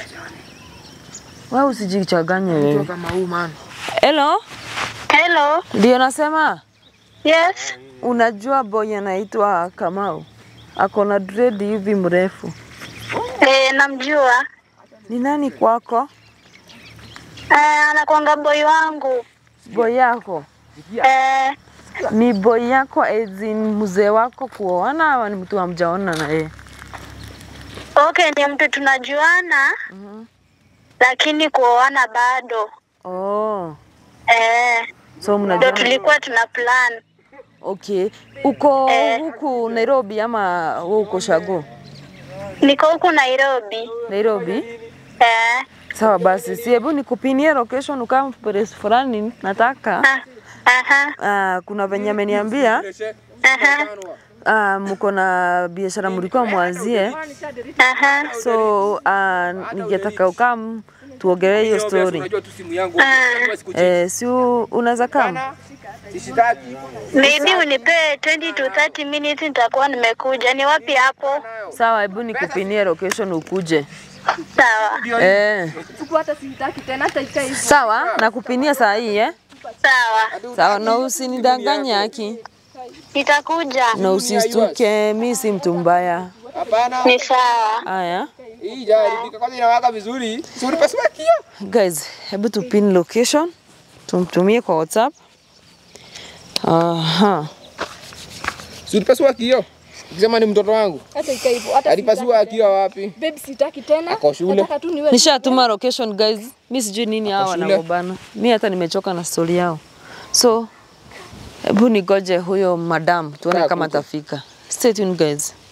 [SPEAKER 4] Wewe usijichanganye wewe.
[SPEAKER 7] Kama huu man.
[SPEAKER 4] Hello?
[SPEAKER 9] Hello,
[SPEAKER 4] Ndio nasema
[SPEAKER 9] yes.
[SPEAKER 4] unajua boy anaitwa Kamau. Ako na dread hivi mrefu.
[SPEAKER 9] Eh, namjua.
[SPEAKER 4] Ni nani kwako?
[SPEAKER 9] Eh, anakuanga boy wangu.
[SPEAKER 4] Boy yako?
[SPEAKER 9] Eh,
[SPEAKER 4] Ni boy yako as in mzee wako kuoana ama ni mtu hamjaona na yeye?
[SPEAKER 9] okay, ni mtu tunajuana. Lakini kuoana bado.
[SPEAKER 4] Oh.
[SPEAKER 9] Eh,
[SPEAKER 4] So
[SPEAKER 9] ndo
[SPEAKER 4] mnajua.
[SPEAKER 9] tulikuwa tuna plan.
[SPEAKER 4] Okay. Uko
[SPEAKER 9] Eh.
[SPEAKER 4] huku Nairobi ama wewe uko Shago?
[SPEAKER 9] Niko huku Nairobi.
[SPEAKER 4] Nairobi?
[SPEAKER 9] Eh,
[SPEAKER 4] Sawa basi, si hebu nikupinie location ukam place fulani nataka.
[SPEAKER 9] ah, aha,
[SPEAKER 4] Uh, kuna venye ameniambia
[SPEAKER 9] aha.
[SPEAKER 4] uh, mko na biashara mlikuwa mwanzie,
[SPEAKER 9] Aha.
[SPEAKER 4] so uh, ningetaka ukam tuongelee hiyo story.
[SPEAKER 7] Unajua tu simu yangu.
[SPEAKER 4] Eh, si u- unaweza kam?
[SPEAKER 7] Sishitaki.
[SPEAKER 9] Maybe unipe 20 to 30 minutes nitakuwa nimekuja. Ni wapi hapo?
[SPEAKER 4] Sawa, hebu nikupinie location ukuje.
[SPEAKER 9] Sawa.
[SPEAKER 4] Eh,
[SPEAKER 5] Chukua hata sitaki tena hata ikae hivyo.
[SPEAKER 4] sawa, nakupinia saa hii eh?
[SPEAKER 9] Sawa.
[SPEAKER 4] Sawa, na usinidanganye haki,
[SPEAKER 9] Nitakuja.
[SPEAKER 4] na usistuke, mi si mtu mbaya.
[SPEAKER 7] Hapana.
[SPEAKER 9] Ni sawa.
[SPEAKER 4] Haya
[SPEAKER 7] Hii jaribika kwanza inawaka vizuri. Si unipasua kio.
[SPEAKER 4] guys, hebu tupin location tumtumie kwa WhatsApp. Aha.
[SPEAKER 7] Si unipasua kio. Ukisema ni mtoto wangu.
[SPEAKER 5] Hata ikae hivyo. Hata
[SPEAKER 7] Alipasua kio wapi?
[SPEAKER 5] babe sitaki tena.
[SPEAKER 7] Ako shule.
[SPEAKER 5] Nataka tu niwe
[SPEAKER 4] Nishatuma location guys, mi sijui nini hawa
[SPEAKER 7] shule.
[SPEAKER 4] wanagombana. Mi hata nimechoka na story yao, so hebu nigoje huyo madam tuone
[SPEAKER 7] Kaa
[SPEAKER 4] kama
[SPEAKER 7] kuja.
[SPEAKER 4] atafika. Stay tuned guys.